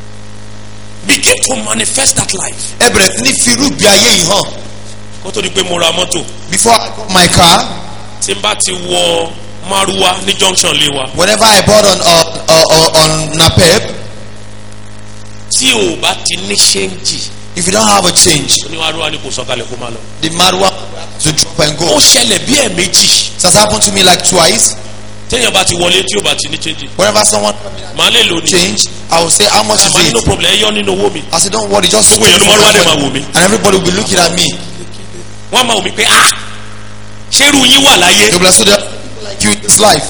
Begin to manifest that life. ẹ bẹ̀rẹ̀ sí ní fi irú ìgbé ayé yìí hàn Kó tó di pé mo ra mọ́tò. before I got my car Tí n bá ti wọ Márúwá ní junction lé wa. whenever I bought on uh, uh, uh, on Napep Tí o bá ti ní ṣéǹjì. if you don't have a change Oníwárúwá ni kò sọ̀kalẹ̀ kó máa lọ. the marwa to drop and go Ó ṣẹlẹ̀ bí ẹ̀ẹ̀mejì. it has happened to me like twice Téèyàn bá ti wọlé tí o bá ti ní ṣéǹjì. whenever someone Màá lè lò ní. change I will say how much Màá ní no is it problem ẹ yọ nínú owó mi. I say don't worry just Gbogbo èèyàn ló for máa wá my dé máa money. wò mí. and everybody will be looking at me Wọ́n máa wò mí pé ah ṣerú yín wà láyé. they will say that like you in this life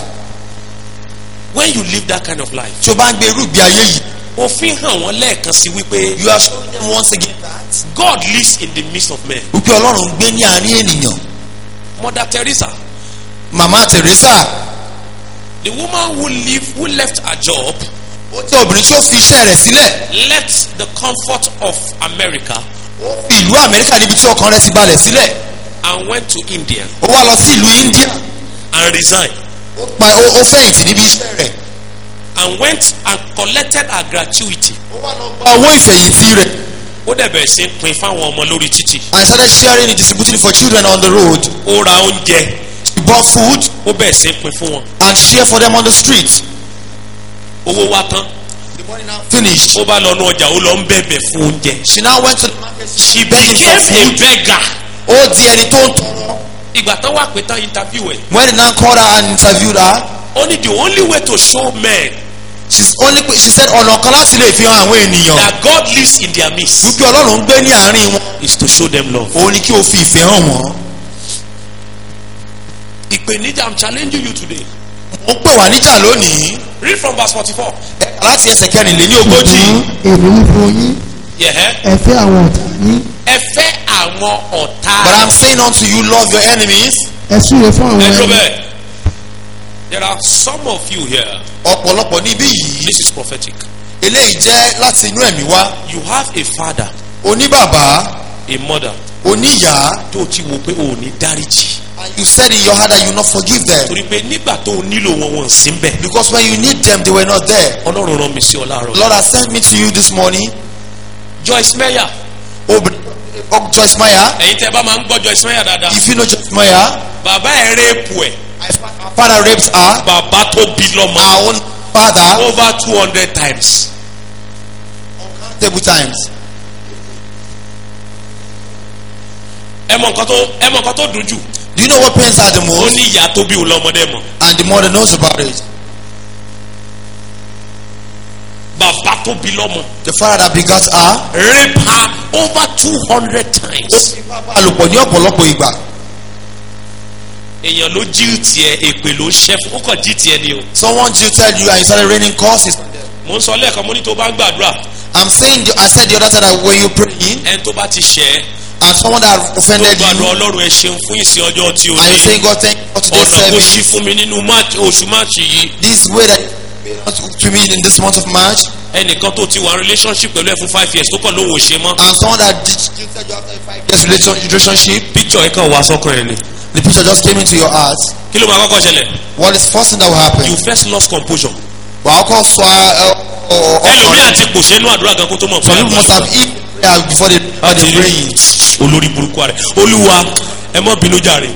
When you live that kind of life. tí o bá ń gbé irú ìgbé ayé yìí Òfin hàn wọ́n lẹ́ẹ̀kan sí wípé you are showing them once again that God lives in the midst of men. wípé ọlọ́run ń gbé ní àárín ènìyàn Mother Teresa mama Teresa the woman who live who left her job ó jẹ́ obìnrin tí ó fi iṣẹ́ rẹ̀ sílẹ̀ left the comfort of America ó fi ìlú Amẹ́ríkà níbi tí ọkàn rẹ̀ ti balẹ̀ sílẹ̀ and went to India ó wá lọ sí ìlú India and resigned ó pa ó ó fẹ̀yìntì níbi iṣẹ́ rẹ̀ and went and collected her gratuity. ó wá lọ gba owó ìfẹ̀yìntì rẹ̀ Ó dẹ̀ bẹ̀rẹ̀ sí pín fáwọn ọmọ lórí títì. and he started sharing and distributing for children on the road Ó ra oúnjẹ he bought food ó bẹ̀rẹ̀ sí pín fún wọn. and share for them on the street Owó wá tán the money now finished ó bá lọ nu ọjà ó lọ ń bẹ̀bẹ̀ fún oúnjẹ. she now went to the market She begging became for a food beggar. ó di ẹni tó ń tọrọ Ìgbà tán wà pé tán interview ẹ̀. when he now called her and interviewed her Ó ní the only way to show men she's only she said ọ̀nà kan láti lè fi hàn àwọn ènìyàn that God lives in their midst wípé ọlọ́run ń gbé ní àárín wọn is to show them love. òun ni kí o fi ìfẹ́ hàn wọ́n ìpèníjà i'm challenging you today mo ń pè wá níjà lónìí read from verse forty-four. ẹ kà láti ẹsẹ̀ kẹrìnlélí ogójì ṣùgbọ́n èmi wí fún yín yẹ̀hẹ́ ẹ fẹ́ àwọn ọ̀tá yín ẹ fẹ́ àwọn ọ̀tá but i'm saying unto you love your enemies ẹ súre fún àwọn ẹ dúró ẹni bẹ́ẹ̀ there are some of you here ọ̀pọ̀lọpọ̀ níbí yìí this is prophetic eléyìí jẹ́ láti inú ẹ̀mí wá you have a father oníbàbá a mother oníyàá tó o ti wò pé o ò ní dáríjì and you said in your heart that you will not forgive them torí pé nígbà tó o nílò wọn wọn sí ń bẹ̀ because when you need them they were not there ọlọ́run rán mi sí ọ láàárọ̀ lord has sent me to you this morning Joyce Meyer obìnrin oh, Joyce Meyer ẹ̀yin tẹ́ ẹ bá máa ń gbọ́ Joyce Meyer dáadáa if you know Joyce Meyer bàbá ẹ̀ rẹ́ẹ̀pù ẹ̀ her father raped her bàbá tó bí lọ́mọ her own father over two hundred times multiple times ẹ mọ nǹkan tó ẹ mọ nǹkan tó dùn jù do you know what pains her the ó most ní ìyá tó bí òun lọ́mọdé mọ̀ and the mother knows about it bàbá tó bí lọ́mọ the father that begat her rape her over two hundred times alùpọ̀ ní ọ̀pọ̀lọpọ̀ ìgbà èèyàn ló jí tiẹ̀ èpè ló ṣẹ́ fún ó kàn jí tiẹ̀ ni o someone jilted you and you started raining curses mo ń sọ lẹ́ẹ̀kan mo ní tó bá ń gbàdúrà I'm saying the, I said the other time that when you praying ẹni tó bá ti ṣẹ̀ ẹ́ and someone that tó offended gbàdúrà you ọlọ́run ẹ ṣeun fún ìsìn ọjọ́ tí o and you ní saying God thank you for today's ọ̀nà kò sí service fún mi nínú máàcì- oṣù máàcì yìí this way that you made unto- to me in this month of March ẹnìkan tó ti wà ní relationship pẹ̀lú ẹ̀ fún five years tó kàn lóun ò ṣe mọ́ and someone that did jilted you after a five years relation- relationship picture ẹ̀ kàn wá sọ́kàn ẹ̀ ni the picture just came into your heart kí ló máa kọ́kọ́ ṣẹlẹ̀ what is first thing that will happen you first lost composure wàá kọ́ sọ ẹlòmíì ọkàn àti kò ṣe inú àdúrà gan kó tó mọ̀ some people àdúrà must have eaten prayer before they before they praying olórí burúkú rẹ̀ olúwa ẹ mọ́ bínú jàre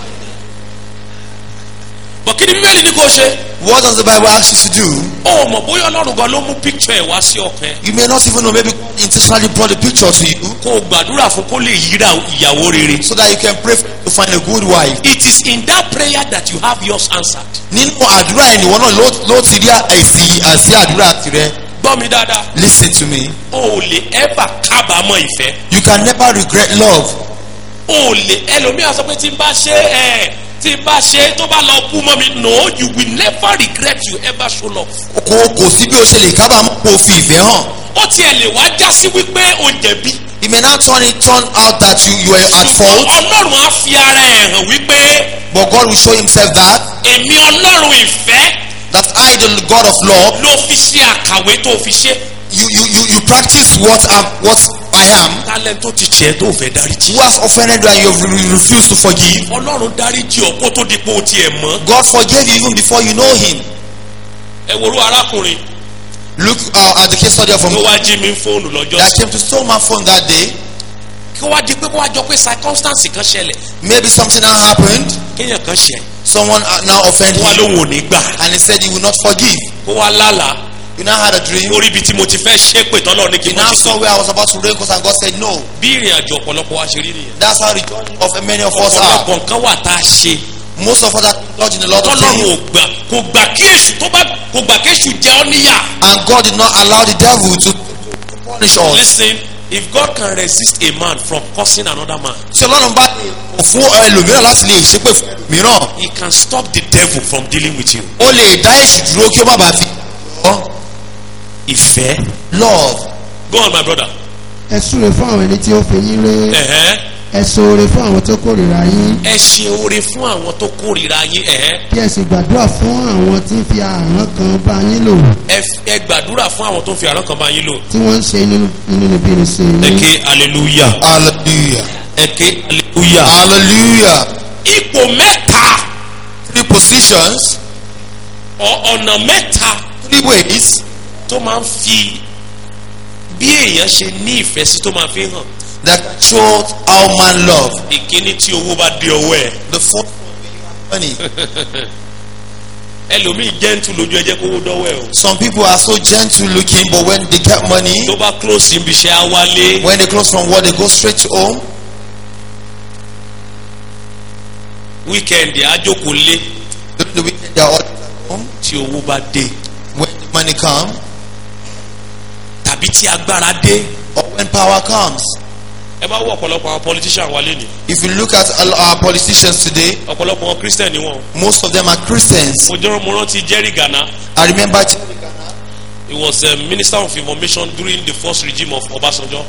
bọ̀ kí ni bíbélì ní kò ṣe what does the Bible ask you to do ó mọ̀ bóyá ọlọ́run gan ló mú picture ẹ̀ wá sí ọkàn ẹ̀ you may not even know maybe God intentionally brought the picture to you kó o gbàdúrà fún kó lè yíra ìyàwó rere so that you can pray for, to find a good wife it is in that prayer that you have yours answered nínú àdúrà yẹn nìwọ náà ló- ló ti rí àìsí àìsí àdúrà tirẹ̀ gbọ́ mi dáadáa listen to me o ò lè ever kábàámọ̀ ìfẹ́ you can never regret love o ò lè ẹlòmíà sọ pé tí n bá ṣe ẹ tí n bá ṣe tó bá lọ kú mọ́ mi no you will never regret you ever show love. kò kò sí bí o ṣe lè kábàámọ̀ kó o fi ìfẹ́ hàn ó tiẹ̀ lè wá já sí wípé o jẹ̀bi. it may not turn it turn out that you you were at fault ọlọ́run á fi ara ẹ̀ hàn wípé but God will show himself that èmi ọlọ́run ìfẹ́ that I the God of love ló fi ṣe àkàwé tó fi ṣe. you you you you practice what I what I am talent tó ti tiẹ̀ tó fẹ́ dáríjì. who has offended you and you have re- re- refused to forgive ọlọ́run dáríjì ọ kó tó di pé o tiẹ̀ mọ́. God forgave you even before you know him ẹ worú arákùnrin look uh, at the case study of a tó man wá jí mi fóònù lọ́jọ́ that sí. came to steal my phone that day kí wá di pé kó wá jọ pé circumstance kan ṣẹlẹ̀ maybe something now happened kéèyàn kan ṣẹ̀ someone uh, now offended kó wá him lóhùn ò ní gbà and he said he will not forgive kó wá lálàá you now had a dream orí ibi tí mo ti fẹ́ ṣépè tọ́lọ́ ní kí you n má now ṣe saw where I was about to rain because and God said no bí ìrìn àjò ọ̀pọ̀lọpọ̀ wa ṣe rí nìyẹn. that's how the journey of many of us are ọ̀pọ̀lọpọ̀ nǹkan wà tá a ṣe most of us are not in a lot of tọ́lọ́run things ò gbà kò gbà kí èṣù tó bá kò gbà kí èṣù jẹ ọ́ níyà. and God did not allow the devil to, to punish us listen if God can resist a man from cursing another man tí ọlọ́run bá kò fún ẹlòmíràn láti lè ṣépè fún ẹlòmíràn he can stop the devil from dealing with you. ó lè dá èṣù dúró kí ó má bàa fi ọ́ ìfẹ́ love go on my brother. ẹ súre fún àwọn ẹni tí ó fi yín ré ẹ̀hẹ́. ẹ ṣoore fún àwọn tó kórìíra yín ẹ ṣe oore fún àwọn tó kórìíra yín ẹ̀hẹ́. kí ẹ sì gbàdúrà fún àwọn tí ń fi àrán kan bá yín lò ẹ f- ẹ gbàdúrà fún àwọn tó ń fi àrán kan bá yín lò. tí wọ́n ń ṣe inú inú níbi ìrìnsè ẹ yín ké hallelujah. hallelujah ẹ ké hallelujah. hallelujah ipò mẹ́ta three positions ọ- ọ̀nà mẹ́ta three ways tó máa ń fi bí èèyàn ṣe ní ìfẹ́ sí tó máa fi hàn. that show how man love ìkíní tí owó bá dé ọwọ́ ẹ̀. the first one when you have money ẹlòmíì gentle lójú ẹjẹ́ kówó dọ́wọ́ ẹ̀ o. some people are so gentle looking but when they get money tó bá close ibi iṣẹ́ á wálé. when they close from work they go straight to home weekend á jókòó lé during the weekend they are all at home tí owó bá dé. when the money come tàbí tí agbára dé or when power comes ẹ bá wọ ọ̀pọ̀lọpọ̀ àwọn politician wa lẹ́nu If you look at all our politicians today, ọ̀pọ̀lọpọ̀ wọn christian ni wọn. most of them are Christians. mo jẹ́ mo rántí jerry ghana I remember he was a minister of information during the first regime of Ọbásanjọ́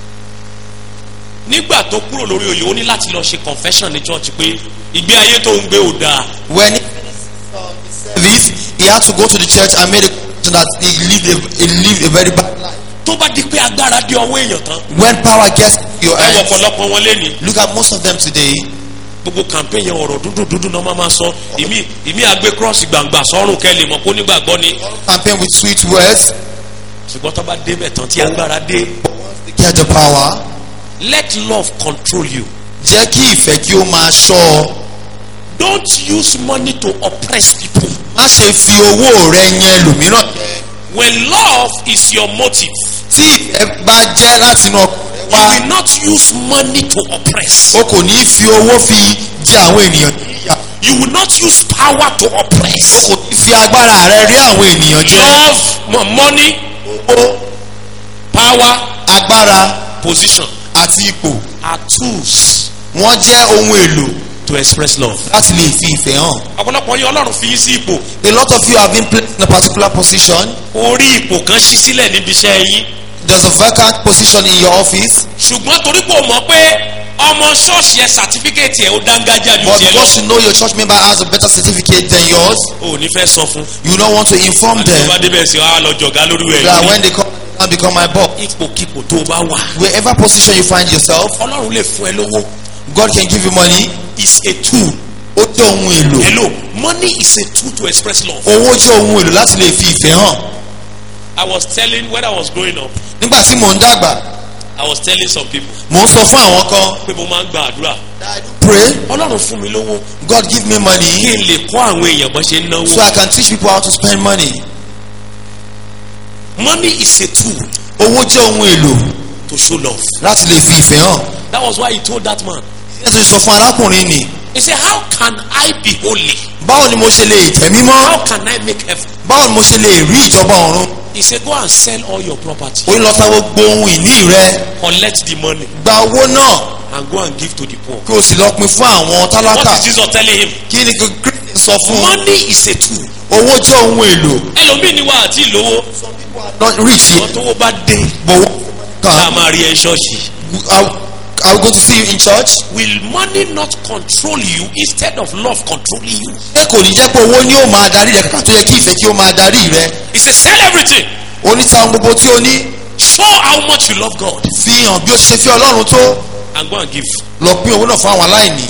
nígbà tó kúrò lórí oyè ó ní láti lọ ṣe confession ní church pé ìgbé ayé tó ń gbé ò dáa when he service, he had to go to the church and made a confession that he lived a, he lived a very bad life. tó bá di pé agbára dé ọwọ́ èèyàn tán When power gets to your ẹ wọ hands, ọ̀pọ̀lọpọ̀ wọn lẹ́nu look at most of them today. gbogbo campaign yẹn ọ̀rọ̀ dúdú dúdú náà máa ma sọ ìmí ìmí àgbé cross gbàngbà sọ́run kẹ́lẹ̀ mọ̀ kó nígbàgbọ́ ni Campaign with sweet words, ṣùgbọ́n tó bá débẹ̀ tán tí agbára dé they get the power. let love control you Jẹ́ kí ìfẹ́ kí ó máa ṣọ́ ọ. don't use money to oppress people Má ṣe fi owó rẹ yẹn lòmíràn. when love is your motive Tí ìfẹ́ bá jẹ́ láti inú ọkàn rẹ you wá, will not use money to oppress o kò ní fi owó fi jẹ àwọn ènìyàn níyà. you will not use power to oppress kò ní fi agbára rẹ rí àwọn ènìyàn jẹ. love mo- money owó power agbára position àti ipò are tools wọ́n jẹ́ ohun èlò to express love. láti lè fi ìfẹ́ hàn. ọ̀pọ̀lọpọ̀ yín ọlọ́run fi yín sí ipò A lot of you have been placed in a particular position. orí ipò kan ṣí sílẹ̀ níbi iṣẹ́ yín There's a vacant position in your office. ṣùgbọ́n torí pé o mọ̀ pé ọmọ ṣọ́ọ̀ṣì ẹ̀ sàtífíkẹ́ẹ̀tì ẹ̀ ó dángájá ju But tiẹ̀ lọ because you know your church member has a better certificate than yours, o ò ní fẹ́ sọ fún you don't want to inform àti tó them bá débẹ̀ sí wàá lọ jọ̀gá lórí ẹ̀ that when they come and become my boss, ipòkipò tó o bá wà wherever position you find yourself, ọlọ́run lè fún ẹ lówó God can give you money. is a tool Ó jẹ́ ohun èlò. hello money is a tool to express love. Owó jẹ́ ohun èlò láti lè fi ìfẹ́ hàn. I was telling when I was growing up Nígbà tí mò ń dàgbà, I was telling some people mò ń sọ fún àwọn kan, pé mo máa ń gba àdúrà pray, ọlọ́run fún mi lówó God give me kí money n lè kọ́ àwọn èèyàn bọ́n ṣe ń náwó. so I can teach people how to spend money. money is a tool Owó jẹ́ ohun èlò to show love. láti lè fi ìfẹ́ hàn. that was why he told that man Jésù sọ fún arákùnrin nì, he said how can I be holy báwo ni mo ṣe lè tẹ̀ mímọ́? how can I make heaven. Báwo ni mo ṣe lè rí ìjọba ọ̀run? he said go and sell all your property Ó ní lọ ta gbogbo ohun ìní rẹ, collect the money gba owó náà and go and give to the poor. kí o sì lọ pin fún àwọn what tálákà. is Jesus telling him. Kí ni Kristi sọ fún un? money is a tool. Owó jẹ́ ohun èlò. ẹlòmíì ni wà á ti lówó Not rich wọn tówó bá dé bọ̀wọ́ tá a kan. máa rí ẹ ṣọ́ọ̀ṣì. I will go to see you in church. will money not control you instead of love controlling you. Ṣé kò ní jẹ́ pé owó ni ó máa darí rẹ kàkà tó yẹ kí ìfẹ́ kí ó máa darí rẹ? he said sell everything Oníta ohun gbogbo tí o ní show how much you love God fi hàn bí o ṣe fi Ọlọ́run tó and go and give. lọ pín owó náà fún àwọn aláìní.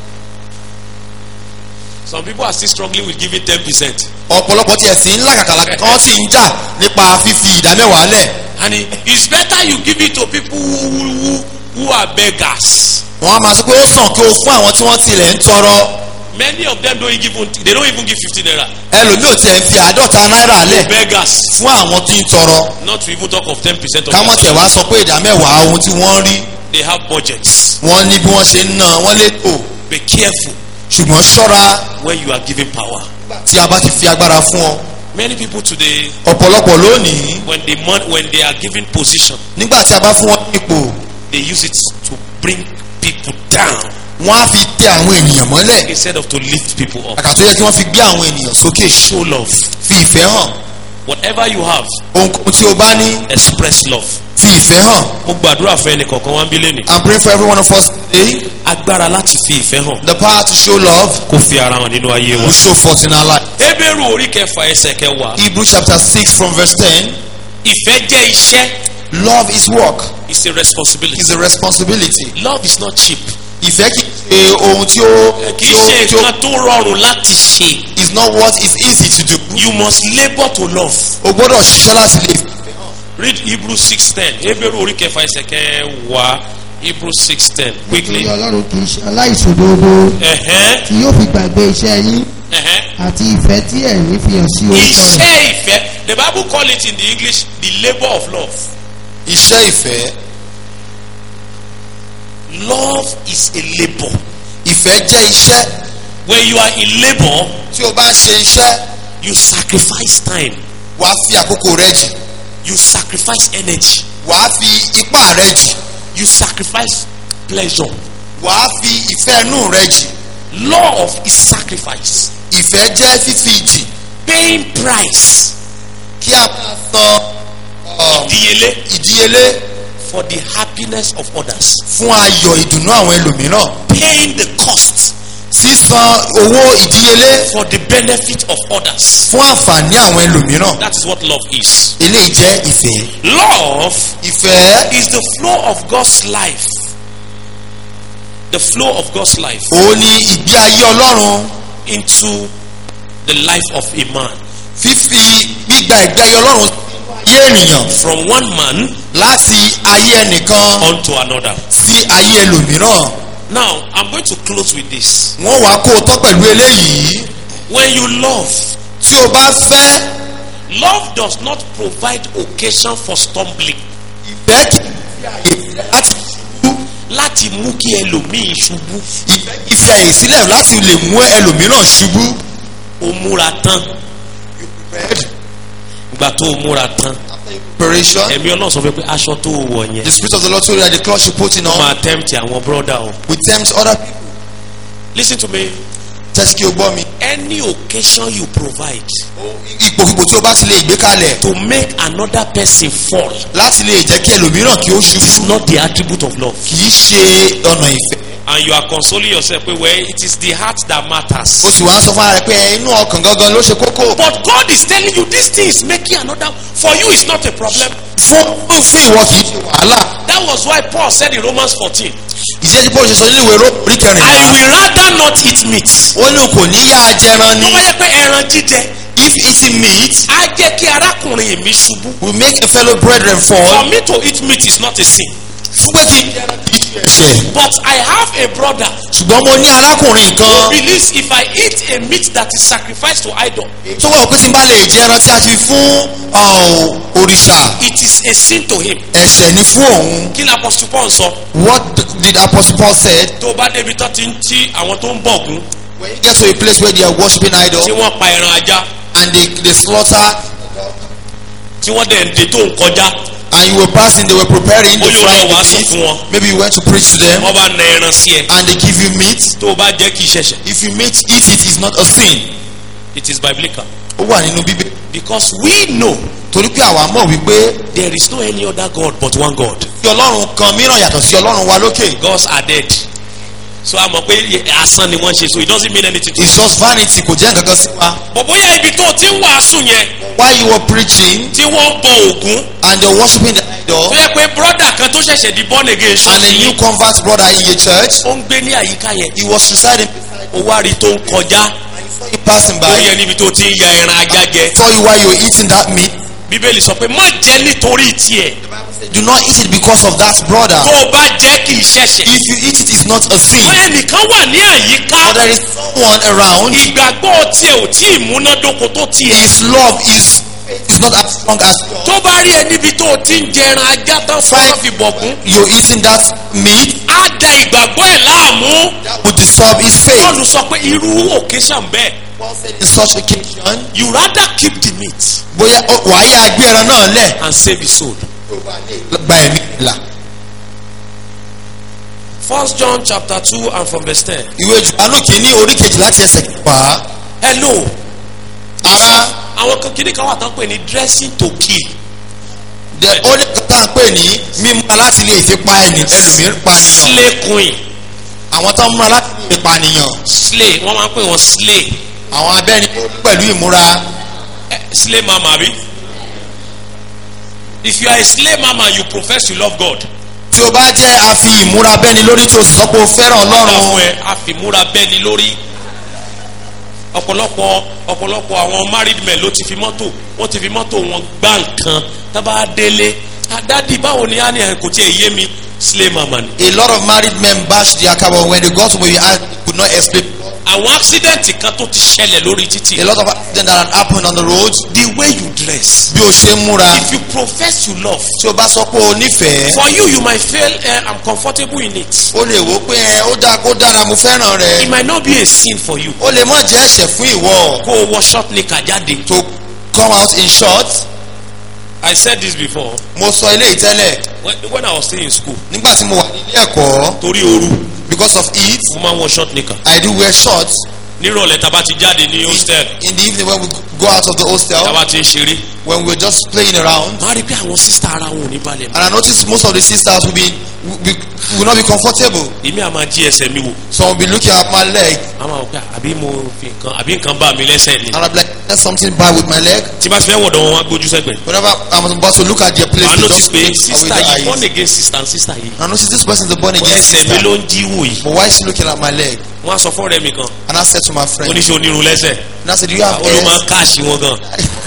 some people are still struggling with giving ten percent. Ọ̀pọ̀lọpọ̀ tiẹ̀ sí ńlá kàkàlà kan sì ń jà nípa fífi ìdá mẹ́wàá lẹ̀. and it, it's better you give it to people who who who, who are beggars. Wọ́n á máa sọ pé ó sàn kí o fún àwọn tí wọ́n tilẹ̀ ń tọrọ. many of them don't even they don't even give fifty naira. Ẹlòmíì ò tiẹ̀ ń fi àádọ́ta náírà lẹ̀ beggars fún àwọn tí ń tọrọ. not to even talk of ten percent of Ká mọ̀ their tẹ̀ wá sọ pé ìdá mẹ́wàá ohun tí wọ́n rí. they have budgets. Wọ́n ní bí wọ́n ṣe ń ná wọ́n létò. be careful Ṣùgbọ́n ṣọ́ra when you are giving power. tí a bá ti fi agbára fún ọ. many people today Ọ̀pọ̀lọpọ̀ lónìí when they mon when they are given position nígbà tí a bá fún wọn ipò they use it to bring people down wọ́n á fi tẹ àwọn ènìyàn mọ́lẹ̀. instead of to lift people up. Kàkà tó yẹ kí wọ́n fi gbé àwọn ènìyàn sókè. show love Fi ìfẹ́ hàn. whatever you have Ohunkóhun tí o bá ní express love. fi ìfẹ́ hàn. mo gbàdúrà fún ẹnì kọ̀ọ̀kan wá ń bí lẹ́nu. I'm praying for every one of us today. agbára láti fi ìfẹ́ hàn The power to show love kó fi ara hàn nínú ayé will wa. show forth in our life. Hébérù orí kẹfà ẹsẹ̀ kẹwàá. Hebrews chapter 6 from verse 10. ìfẹ́ jẹ́ iṣẹ́ Love is work. is a responsibility. Is a responsibility. love is not cheap. Ìfẹ́ kì í ṣe ohun tí ó kì tí í ó ṣe tí ó nǹkan tó rọrùn láti ṣe. is not what is easy to do. you must labour to love. O gbọ́dọ̀ ṣiṣẹ́ láti lè read Hebrew six ten Hébérù orí kẹfà ẹsẹ̀ kẹwàá Hebrew six ten Nítorí quickly. Ọlọ́run kì í ṣe aláìṣòdodo Ẹ̀hẹ́n, tí yóò fi gbàgbé iṣẹ́ yín ẹ̀hẹ́n. àti ìfẹ́ tí ẹ̀yin fi hàn sí orúkọ rẹ̀. iṣẹ́ ìfẹ́ the bible call it in the english the labour of love iṣẹ́ ìfẹ́. love is a labour Ìfẹ́ jẹ́ iṣẹ́. when you are in labour Tí o bá ń ṣe iṣẹ́, you sacrifice time wàá fi àkókò rẹ jì. you sacrifice energy Wàá fi ipá rẹ jì. you sacrifice pleasure wàá fi ìfẹ́ inú rẹ jì love is sacrifice ìfẹ́ jẹ́ fífi ìjì paying price kí a máa san um, ìdíyelé ìdíyelé for the happiness of others fún ayọ̀ ìdùnnú àwọn ẹlòmíràn paying the cost sísan owó ìdíyelé for the benefit of others fún àǹfààní àwọn ẹlòmíràn that is what love is eléyìí jẹ́ ìfẹ́ love ìfẹ́ is the flow of God's life the flow of God's life òun ni ìgbé ayé ọlọ́run into the life of a man fífi gbígba ìgbé ayé ọlọ́run ayé ènìyàn from one man láti ayé ẹnìkan unto another sí ayé ẹlòmíràn now I'm going to close with this wọ́n wá kó o tán pẹ̀lú eléyìí when you love tí o bá fẹ́ love does not provide occasion for stumbling ìfẹ́ kì í fi àyè láti ṣubú láti mú kí ẹlòmíì ṣubú ìfẹ́ kì í fi àyè sílẹ̀ láti lè mú ẹlòmíràn ṣubú. ó múra tán ìgbà tó o múra tán Preparation. ẹ̀mí ọlọ́run sọ fún mi pé aṣọ tó o wọ̀ yẹn The spirit of the Lord told you that the cloth you put in ó on máa tempt àwọn brọ́dà o will tempt other people. listen to me Tẹ́sí kí o gbọ́ mi. any occasion you provide Ipòkipò tí o bá ti lè gbé kalẹ̀ to make another person fall láti lè jẹ́ kí ẹlòmíràn kí ó is ṣubú not the attribute of love kì í ṣe ọ̀nà ìfẹ́. and you are consoling yourself pé well it is the heart that O matters sì wá ń sọ fún ara rẹ pé inú ọkàn gangan ló ṣe kókó. but God is telling you this thing is making another for you it's not a problem Fún fún fún ìwọ kì í ṣe wàhálà. that was why Paul said in Romans fourteen Ìṣe tí Paul ṣe sọ nínú ìwé Róòmù orí I kẹrìnlá. will rather not eat meat Ó ní kò ní yá ajẹran tó ni. bá yẹ pé ẹran jíjẹ If eating meat á jẹ́ kí arákùnrin mi ṣubú will make a fellow brethren for fall. me to eat meat is not a sin Fún pé kí n jẹran kì í ṣe ẹ̀ṣẹ̀. but I have a brother Ṣùgbọ́n mo ní arákùnrin who kan. believes if I eat a meat that is sacrificed to idol tó wà pé tí n bá lè jẹ ẹran tí a ti fún ọ̀, òrìṣà it is a sin to him ẹ̀ṣẹ̀ ni fún òun kí ni apostle Paul sọ what did apostle paul said tó bá débi tó ti ń tí àwọn tó ń bọ̀gún when you get to a place where they are worshiping idol tí wọ́n pa ẹran ajá and they they slaughter tí wọ́n dẹ̀ ń de tó ń kọjá and you were passing they were preparing the bóyá ó lọ frying the wàásù fún meat wọn maybe you went to preach to them wọ́n bá na ẹran sí ẹ and they give you meat tó o bá jẹ́ kí ṣẹ̀ṣẹ̀ if you meat eat it is not a sin it is biblical ó wà nínú bíbélì because we know torí pé àwa mọ̀ wípé there is no any other God but one God kí ọlọ́run kan mìíràn yàtọ̀ sí ọlọ́run wa lókè gods are dead so a mọ̀ pé asán ni wọ́n ṣe so it doesn't mean anything to it's just vanity kò jẹ́ nǹkan kan sí wa bọ̀ bóyá ibi tó o ti ń wàásù yẹn while you were preaching tí wọ́n bọ ògún and they were worshiping the idol tó yẹ pé brother kan tó ṣẹ̀ṣẹ̀ di born again and a ṣọ́ọ̀ṣì new convert brother in the church ó ń gbé ní àyíká yẹn he was residing ó wá rí tó ń kọjá he passing ó by yẹ níbi tó ti ń ya ẹran ajá jẹ saw you while you were eating that meat bíbélì sọ pé má jẹ nítorí tiẹ̀ do not eat it because of that brother tó o bá jẹ́ kì í ṣẹ̀ṣẹ̀ if you eat it is not a sin wọ́n ẹnìkan wà ní àyíká but there is someone around ìgbàgbọ́ tiẹ̀ ò tí ì múnádóko tó tiẹ̀ his love is is not as strong as yours tó bá rí ẹ níbi tó o ti ń jẹ ẹran ajá tán fọwọ́ fi bọ̀gún you're eating that meat á da ìgbàgbọ́ ẹ̀ láàmú that would disturb his faith Paul sọ pé irú occasion bẹ́ẹ̀ in such occasion you rather keep the meat bóyá ó- wàá yá gbé ẹran náà lẹ̀ and save his soul. gba ẹ̀mí là First John chapter two and from verse ten. ìwé Jòhánù kìíní orí kejì láti ẹsẹ̀ kẹwàá hello ara àwọn kan kìíní kan wà tán pè ní dressing to kill the only kan à ń pè ní mímúra láti lè fi pa ẹni ẹlòmíràn pànìyàn slay queen àwọn tó ń múra láti lè pànìyàn slay wọ́n máa ń pè wọ́n slay àwọn abẹ́ni pẹ̀lú ìmúra Eh, slay mama abi if you are a slay mama you profess you love God tí o bá jẹ́ àfi ìmúra bẹ́ni lórí tí o sì sọ pé o fẹ́ràn ọ̀rọ̀ fún Ọlọ́run ẹ àfìmúra bẹ́ni lórí ọ̀pọ̀lọpọ̀ ọ̀pọ̀lọpọ̀ àwọn married men ló ti fi mọ́tò wọ́n ti fi mọ́tò wọn gbá nǹkan tábà délé àdádì báwo ni á ní ẹ̀ kò tí ì yé mi slay mama ni. a lot of married men bash their car but when they got to where you ask they could not explain àwọn accident kan tó ti ṣẹlẹ̀ lórí títì a lot of accidents that had happened on the road the way you dress bí o ṣe ń múra if you profess you love tí o bá sọ pé o nífẹ̀ẹ́ for you you might feel eh, I'm comfortable in it o lè wò pé ẹ ó dáa kó dára mo fẹ́ràn it rẹ might not be a sin for you o lè má jẹ́ ẹ̀ṣẹ̀ fún ìwọ kó o wọ short nika jáde to come out in short I said this before mo sọ eléyìí tẹ́lẹ̀ when, when I was still in school nígbà tí mo wà ní ilé ẹ̀kọ́ torí ooru because of heat mo máa ń wọ short knicker I do wear shorts nírọ̀lẹ́ tá a bá ti jáde ní hostel in the evening when we go out of the tá a hostel bá ti ń ṣeré when we're just playing around máa rí i pé àwọn sísá ara wọn ò ní balẹ̀ mọ́ and I notice most of the sisters will be will, will not be comfortable èmi àmà jí ẹsẹ̀ mi wò some will be looking at my leg a máa wọ pé àbí mo fi nǹkan àbí nǹkan bá mi lẹ́sẹ̀ ni and I'm like there's something bad with my leg tí bá ti fẹ́ wọ̀dọ̀ wọn wá gbójú sẹ́gbẹ̀ẹ́ whenever I'm about to look at their place wàá they notice just pé look sísá away yìí their born eyes again sister and sister yìí and I notice this person is a born again ẹsẹ̀ mi sister ló ń jí wò yìí but why is she looking at my leg wọ́n á sọ fún ọ̀rẹ́ mi kan and I said to my friend oníṣẹ́ onírun lẹ́sẹ̀ and I said do you have àwọn ló máa ears ń káàṣì wọn gan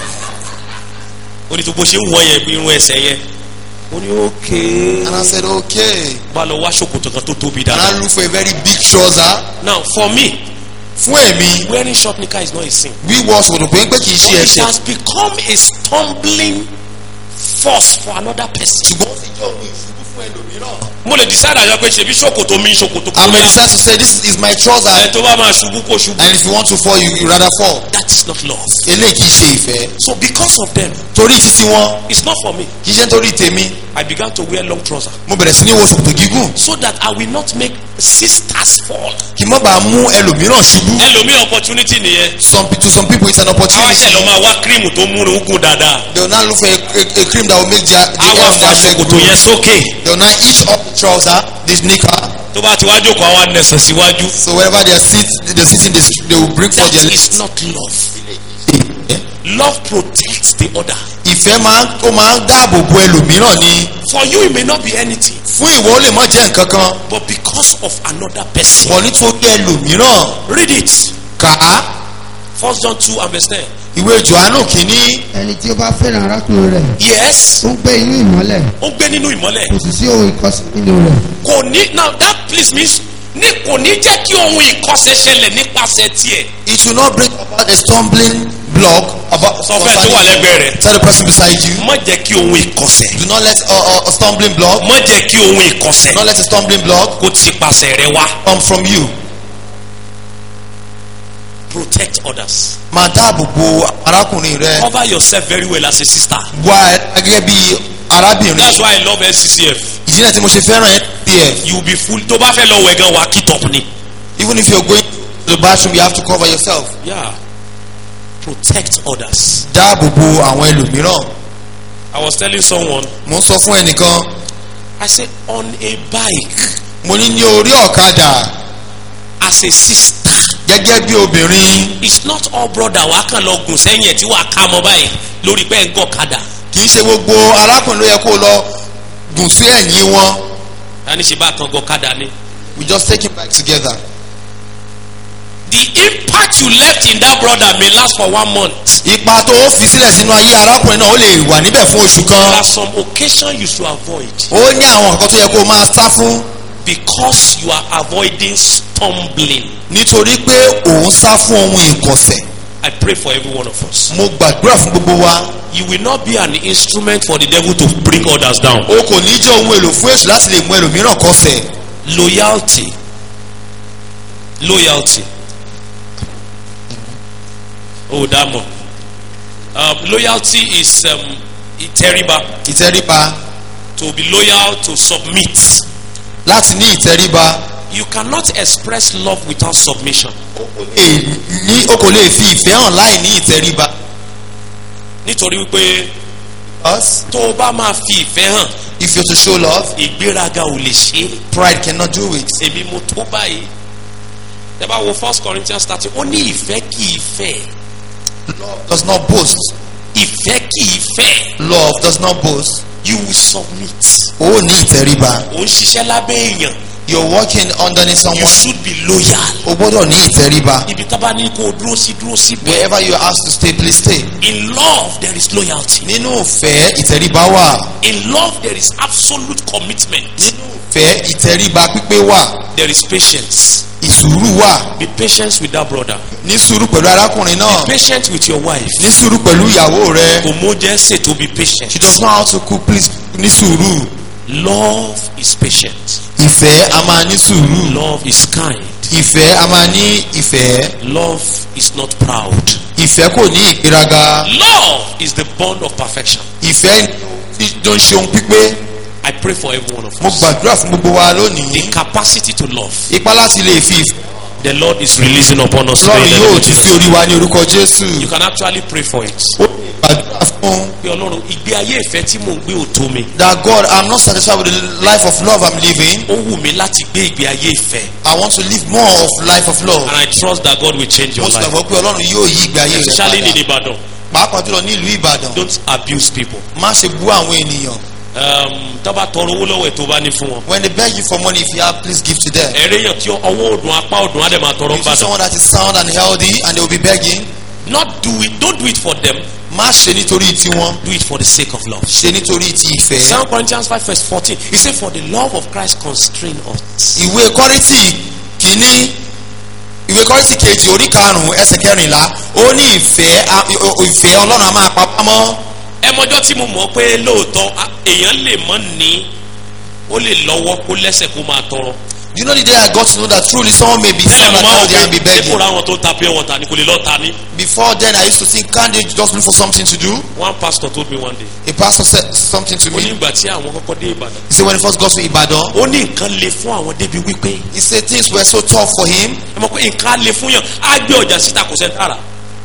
ó ní tó bó ṣe ń wọ yẹn irun ẹsẹ̀ yẹn ó ní ókè and I said okay bá lọ wá ṣòkòtò kan tó tóbi and I dáadáa look for a very big trouser now for me fún èmi wearing short knicker is not a sin wíwọ ṣòkòtò péńpé kì í ṣe it ẹ̀ṣẹ̀ has become a stumbling force for another person ṣùgbọ́n ó ti jẹ́ ohun ìṣubú fún ẹlòmíràn. mo lè decide àjọ pé ṣebí ṣòkòtò mi ṣòkòtò I may kúrò decide to say this is my trouser ẹ tó bá máa ṣubú kó ṣubú and if you want to fall you, you rather fall. that is not love eléyìí kì í ṣe ìfẹ́ so because of them torí títí wọn it's not for me kì í ṣe nítorí tèmi I began to wear long trouser mo bẹ̀rẹ̀ sí ní wọ ṣòkòtò gígùn so that I will not make sisters fall kí n má bàa mú ẹlòmíràn ṣubú ẹlòmí opportunity nìyẹn some pe- to some people it's an àwọn opportunity ṣẹlẹ̀ máa wá kírìmù tó múra ogun dáadáa they will now look for a, a, a cream that will make their the àwa hair of fa their neck ṣòkòtò grow yẹn sókè they will now each up the trouser the knicker tó bá ti wá jókòó àwa nẹ̀sẹ̀ síwájú so wherever they are sit they are sitting they, they will bring for that their is not love love protects the other ìfẹ́ máa ń ó máa ń dáàbò bo ẹlòmíràn ni for you it may not be anything fún ìwọ ó lè má jẹ́ nǹkan kan but because of another person bọ̀ nítorí ẹlòmíràn read it kà á first john two and verse ten ìwé johannu kìíní ẹni tí ó bá fẹ́ràn arákùnrin rẹ̀ yes ó ń gbé inú ìmọ́lẹ̀ ó gbé nínú ìmọ́lẹ̀ kò sì sí ohun ìkọsí nínú rẹ̀ kò ní now that please means ní kò ní jẹ́ kí ohun ìkọsẹ̀ ṣẹlẹ̀ nípasẹ̀ tiẹ̀ it will not bring about a stumbling block about sọ fẹ́ tó wà lẹ́gbẹ̀ẹ́ rẹ̀ tell the person beside you má jẹ́ kí ohun ìkọsẹ̀ do not let a, a, a stumbling block má jẹ́ kí ohun ìkọsẹ̀ do not let a stumbling block kó ti pasẹ̀ rẹ wá come from you protect others máa dáàbò bo arákùnrin rẹ cover yourself very well as a sister wá gẹ́gẹ́ bí arábìnrin that's why I love NCCF ìdí náà tí mo ṣe fẹ́ràn npf you will be full tó bá fẹ́ lọ wẹ̀ gan wà kí top ni even if you are going to the bathroom you have to cover yourself yeah protect others dáàbò bo àwọn ẹlòmíràn I was telling someone mo ń sọ fún ẹnìkan I said on a bike mo ní ní orí ọ̀kadà as a sister gẹ́gẹ́ bí obìnrin it's not all brother wàá kàn lọ gùn sẹ́yìn ẹ̀ tí wàá ká mọ́ báyìí lórí pé ń gọ̀kadà kì í ṣe gbogbo arákùnrin ló yẹ kó lọ gùn sí ẹ̀yìn wọn tani ṣe bá kan gọ̀kadà ni. we just take it back together the impact you left in that brother may last for one month. ipa tó o fi sílẹ̀ sínú ayé arákùnrin náà ó lè wà níbẹ̀ fún oṣù there kan are some occasions you should avoid ó ní àwọn nǹkan tó yẹ kó o máa sá fún because you are avoiding stumbling. nítorí pé òun sá fún ohun ìkọ̀sẹ̀ I pray for every one of us. mo gbàdúrà fún gbogbo wa You will not be an instrument for the devil to bring others down. o kò ní jẹ́ ohun èlò fún èṣù láti lè mú ẹlòmíràn kọsẹ̀ Loyalty. Loyalty. Oh, that one. Um, loyalty is um, ìtẹríba. ìtẹríba To be loyal, to submit. láti ní ìtẹríba You cannot express love without submission. o kò lè ní o kò lè fi ìfẹ́ hàn láì ní ìtẹríba Nítorí wípé us tó o bá máa fi ìfẹ́ hàn, if you are to show love ìgbéraga ò lè ṣe é. pride cannot do it Èmi mo tó báyìí. Ẹ bá wo first Corinthians thirteen, ó ní ìfẹ́ kì í fẹ́. love does not boast Ìfẹ́ kì í fẹ́. love does not boast You will submit. o ò ní ìtẹríba Ò ń ṣiṣẹ́ lábẹ́ èèyàn. you are working underneath You someone should be loyal. o gbọ́dọ̀ ní ìtẹríba Ibi tá a bá ní kó o dúró sí dúró sí bẹ́ẹ̀. wherever you are asked to stay please stay In love there is loyalty. nínú ìfẹ́ ìtẹríba wà In love there is absolute commitment. nínú ìfẹ́ ìtẹríba pípé wà There is patience. ìsùúrù wà Be patient with that brother. ní sùúrù pẹ̀lú arákùnrin náà Patient with your wife. ní sùúrù pẹ̀lú ìyàwó rẹ Omo jẹ́ ṣètò be patient. she does know how to cook please ní sùúrù Love is patient. ìfẹ́ a máa ní sùúrù Love is kind. ìfẹ́ a máa ní ìfẹ́ Love is not proud. ìfẹ́ kò ní ìgbéraga Love is the bond of perfection. ìfẹ́ ló ń ṣe ohun pípé I pray for every one of mo us. gbàdúrà fún gbogbo wa lónìí The capacity to love. ipá láti lè fi ìfẹ́ The Lord is releasing upon us lọ́rùn today. in the name yóò of ti Jesus. sí orí wa ní orúkọ jésù You can actually pray for it. ó gbàdúrà fún Pé Ọlọ́run ìgbé ayé ìfẹ́ tí mò ń gbé ò tó mi. that God I'm not satisfied with the life of love I'm living Ó wù mí láti gbé ìgbé ayé ìfẹ́. I want to live more of life of love And I trust that God will change mo your sì life. gbàgbọ́ pé ọlọ́run yóò yí ìgbé ayé rẹ̀ Especially in padà Ibadan. pàápàá jùlọ ní ìlú ìbàdàn Don't abuse people. má ṣe bú àwọn ènìyàn Um, tó bá tọrọ owó lọ́wọ́ ẹ̀ tó bá ní fún wọn. when they beg you for money if you have please give to them Ẹ̀rẹ́ yàn tí ọwọ́ òdùn apá òdùn á dẹ̀ máa tọrọ ń you see bàdàn. someone that is sound and healthy and they will be begging Not do it don't do it for them má ṣe nítorí tiwọn do it for the sake of love. ṣe nítorí ti ìfẹ́ Second Corinthians five verse fourteen he say for the love of Christ constrain us. ìwé kọ́rìntì kìíní ìwé kọ́rìntì kejì orí karùn-ún ẹsẹ̀ kẹrìnlá ó ní ìfẹ́ a- o- ìfẹ́ ọlọ́run a máa pa pamọ́ ẹ mọjọ́ tí mo mọ̀ pé lóòótọ́ a- èèyàn lè mọ́ ní ó lè lọ́wọ́ kó lẹ́sẹ̀ kó máa tọrọ. you know the day I got to know that truly someone may be tẹ́lẹ̀ sound mo and máa wọ healthy and be pé begging epò àwọn tó ta pure water ni kò lè lọ́ọ́ ta ní. before then I used to think can't they just look for something to do one pastor told me one day a pastor said something to ó ní me ìgbà tí àwọn kọ́kọ́ dé Ìbàdàn he said when he first got to Ibadan ó ní nǹkan le fún àwọn débi wípé he said things were so tough for him ẹ mọ̀ pé nǹkan le fún yàn á gbé ọjà síta kò sẹ́ni tààrà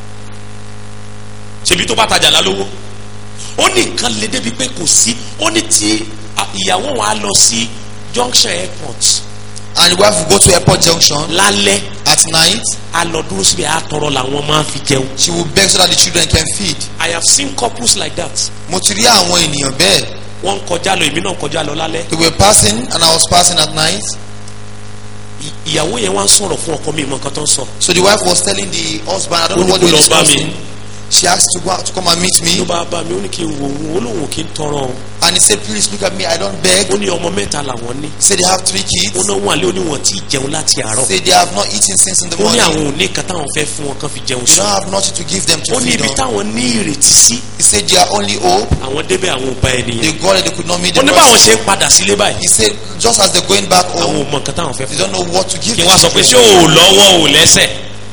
ṣèbí tó bá tajà lálówó ó ní nǹkan le débi pé kò sí ó ní tí a- ìyàwó wọn á lọ sí junction airport and the wife would go to airport junction lálẹ́ at night á lọ dúró síbi àtọrọ làwọn máa fi jẹun. she would beg so that the children can feed I have seen couples like that mo ti rí àwọn ènìyàn bẹ́ẹ̀ wọ́n ń kọjá lọ èmi náà ń kọjá lọ lálẹ́ they were passing and I was passing at night I- ìyàwó yẹn wá ń sọ̀rọ̀ fún ọkọ mi ìmọ̀ nǹkan tó ń sọ. so the wife was telling the husband I don't know Ó ní what kó they were lọ bá mi. discussing she asked to go out to come and meet ló me bá bá mi ó ní kí n wo òun ó lóun ò kí n tọrọ o. and he said please look at me I don't beg ó ní ọmọ mẹ́ta làwọn ní. he said they have three ó kids náà wọn àlẹ́ oníwọ̀n tí jẹun láti àárọ̀. say they have not eaten since in the ó ní morning àwọn òní kan táwọn fẹ́ fún wọn kan fi jẹun they don't sùn. have nothing to give them to ó ní feed ibi on táwọn ní ìrètí sí he said their only hope àwọn débẹ̀ àwọn ò bá ẹnìyẹn. they got it they could not meet ó the ní báwọn person ṣe ń padà sílé báyìí. he said just as they're going back àwọn home ò mọ nǹkan táwọn fẹ́ they fún. don't know what to give kí the wọ́n sọ pé children. ṣé ò lọ́wọ́ ò lẹ́sẹ̀.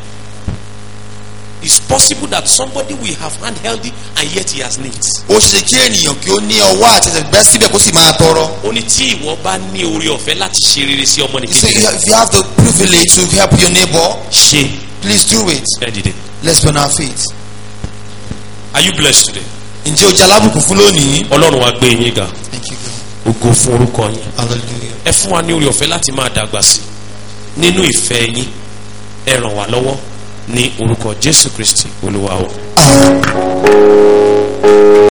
it's possible that somebody will have hand healthy and yet he has needs. ó ṣe kí ènìyàn kí ó ní ọwọ́ àti ẹsẹ̀ bẹ́ẹ̀ síbẹ̀ kó sì máa tọrọ. ó ní tí ìwọ bá ní orí ọ̀fẹ́ láti ṣe rere sí ọmọ He said, nìkejì rẹ if you have the privilege to help your neighbor, ṣe please do it. ẹ dìde. Let's be on our feet. are you blessed today. Ǹjẹ́ o jẹ́ alábùkún fún lónìí? ọlọ́run wa gbé yín ga Thank you God. ògo fún orúkọ yín Hallelujah. ẹ fún wa ní orí ọ̀fẹ́ láti máa dàgbà sí nínú ìfẹ́ yín ẹ ràn wá lọ́wọ́ ní orúkọ jésù kristi olúwa wa.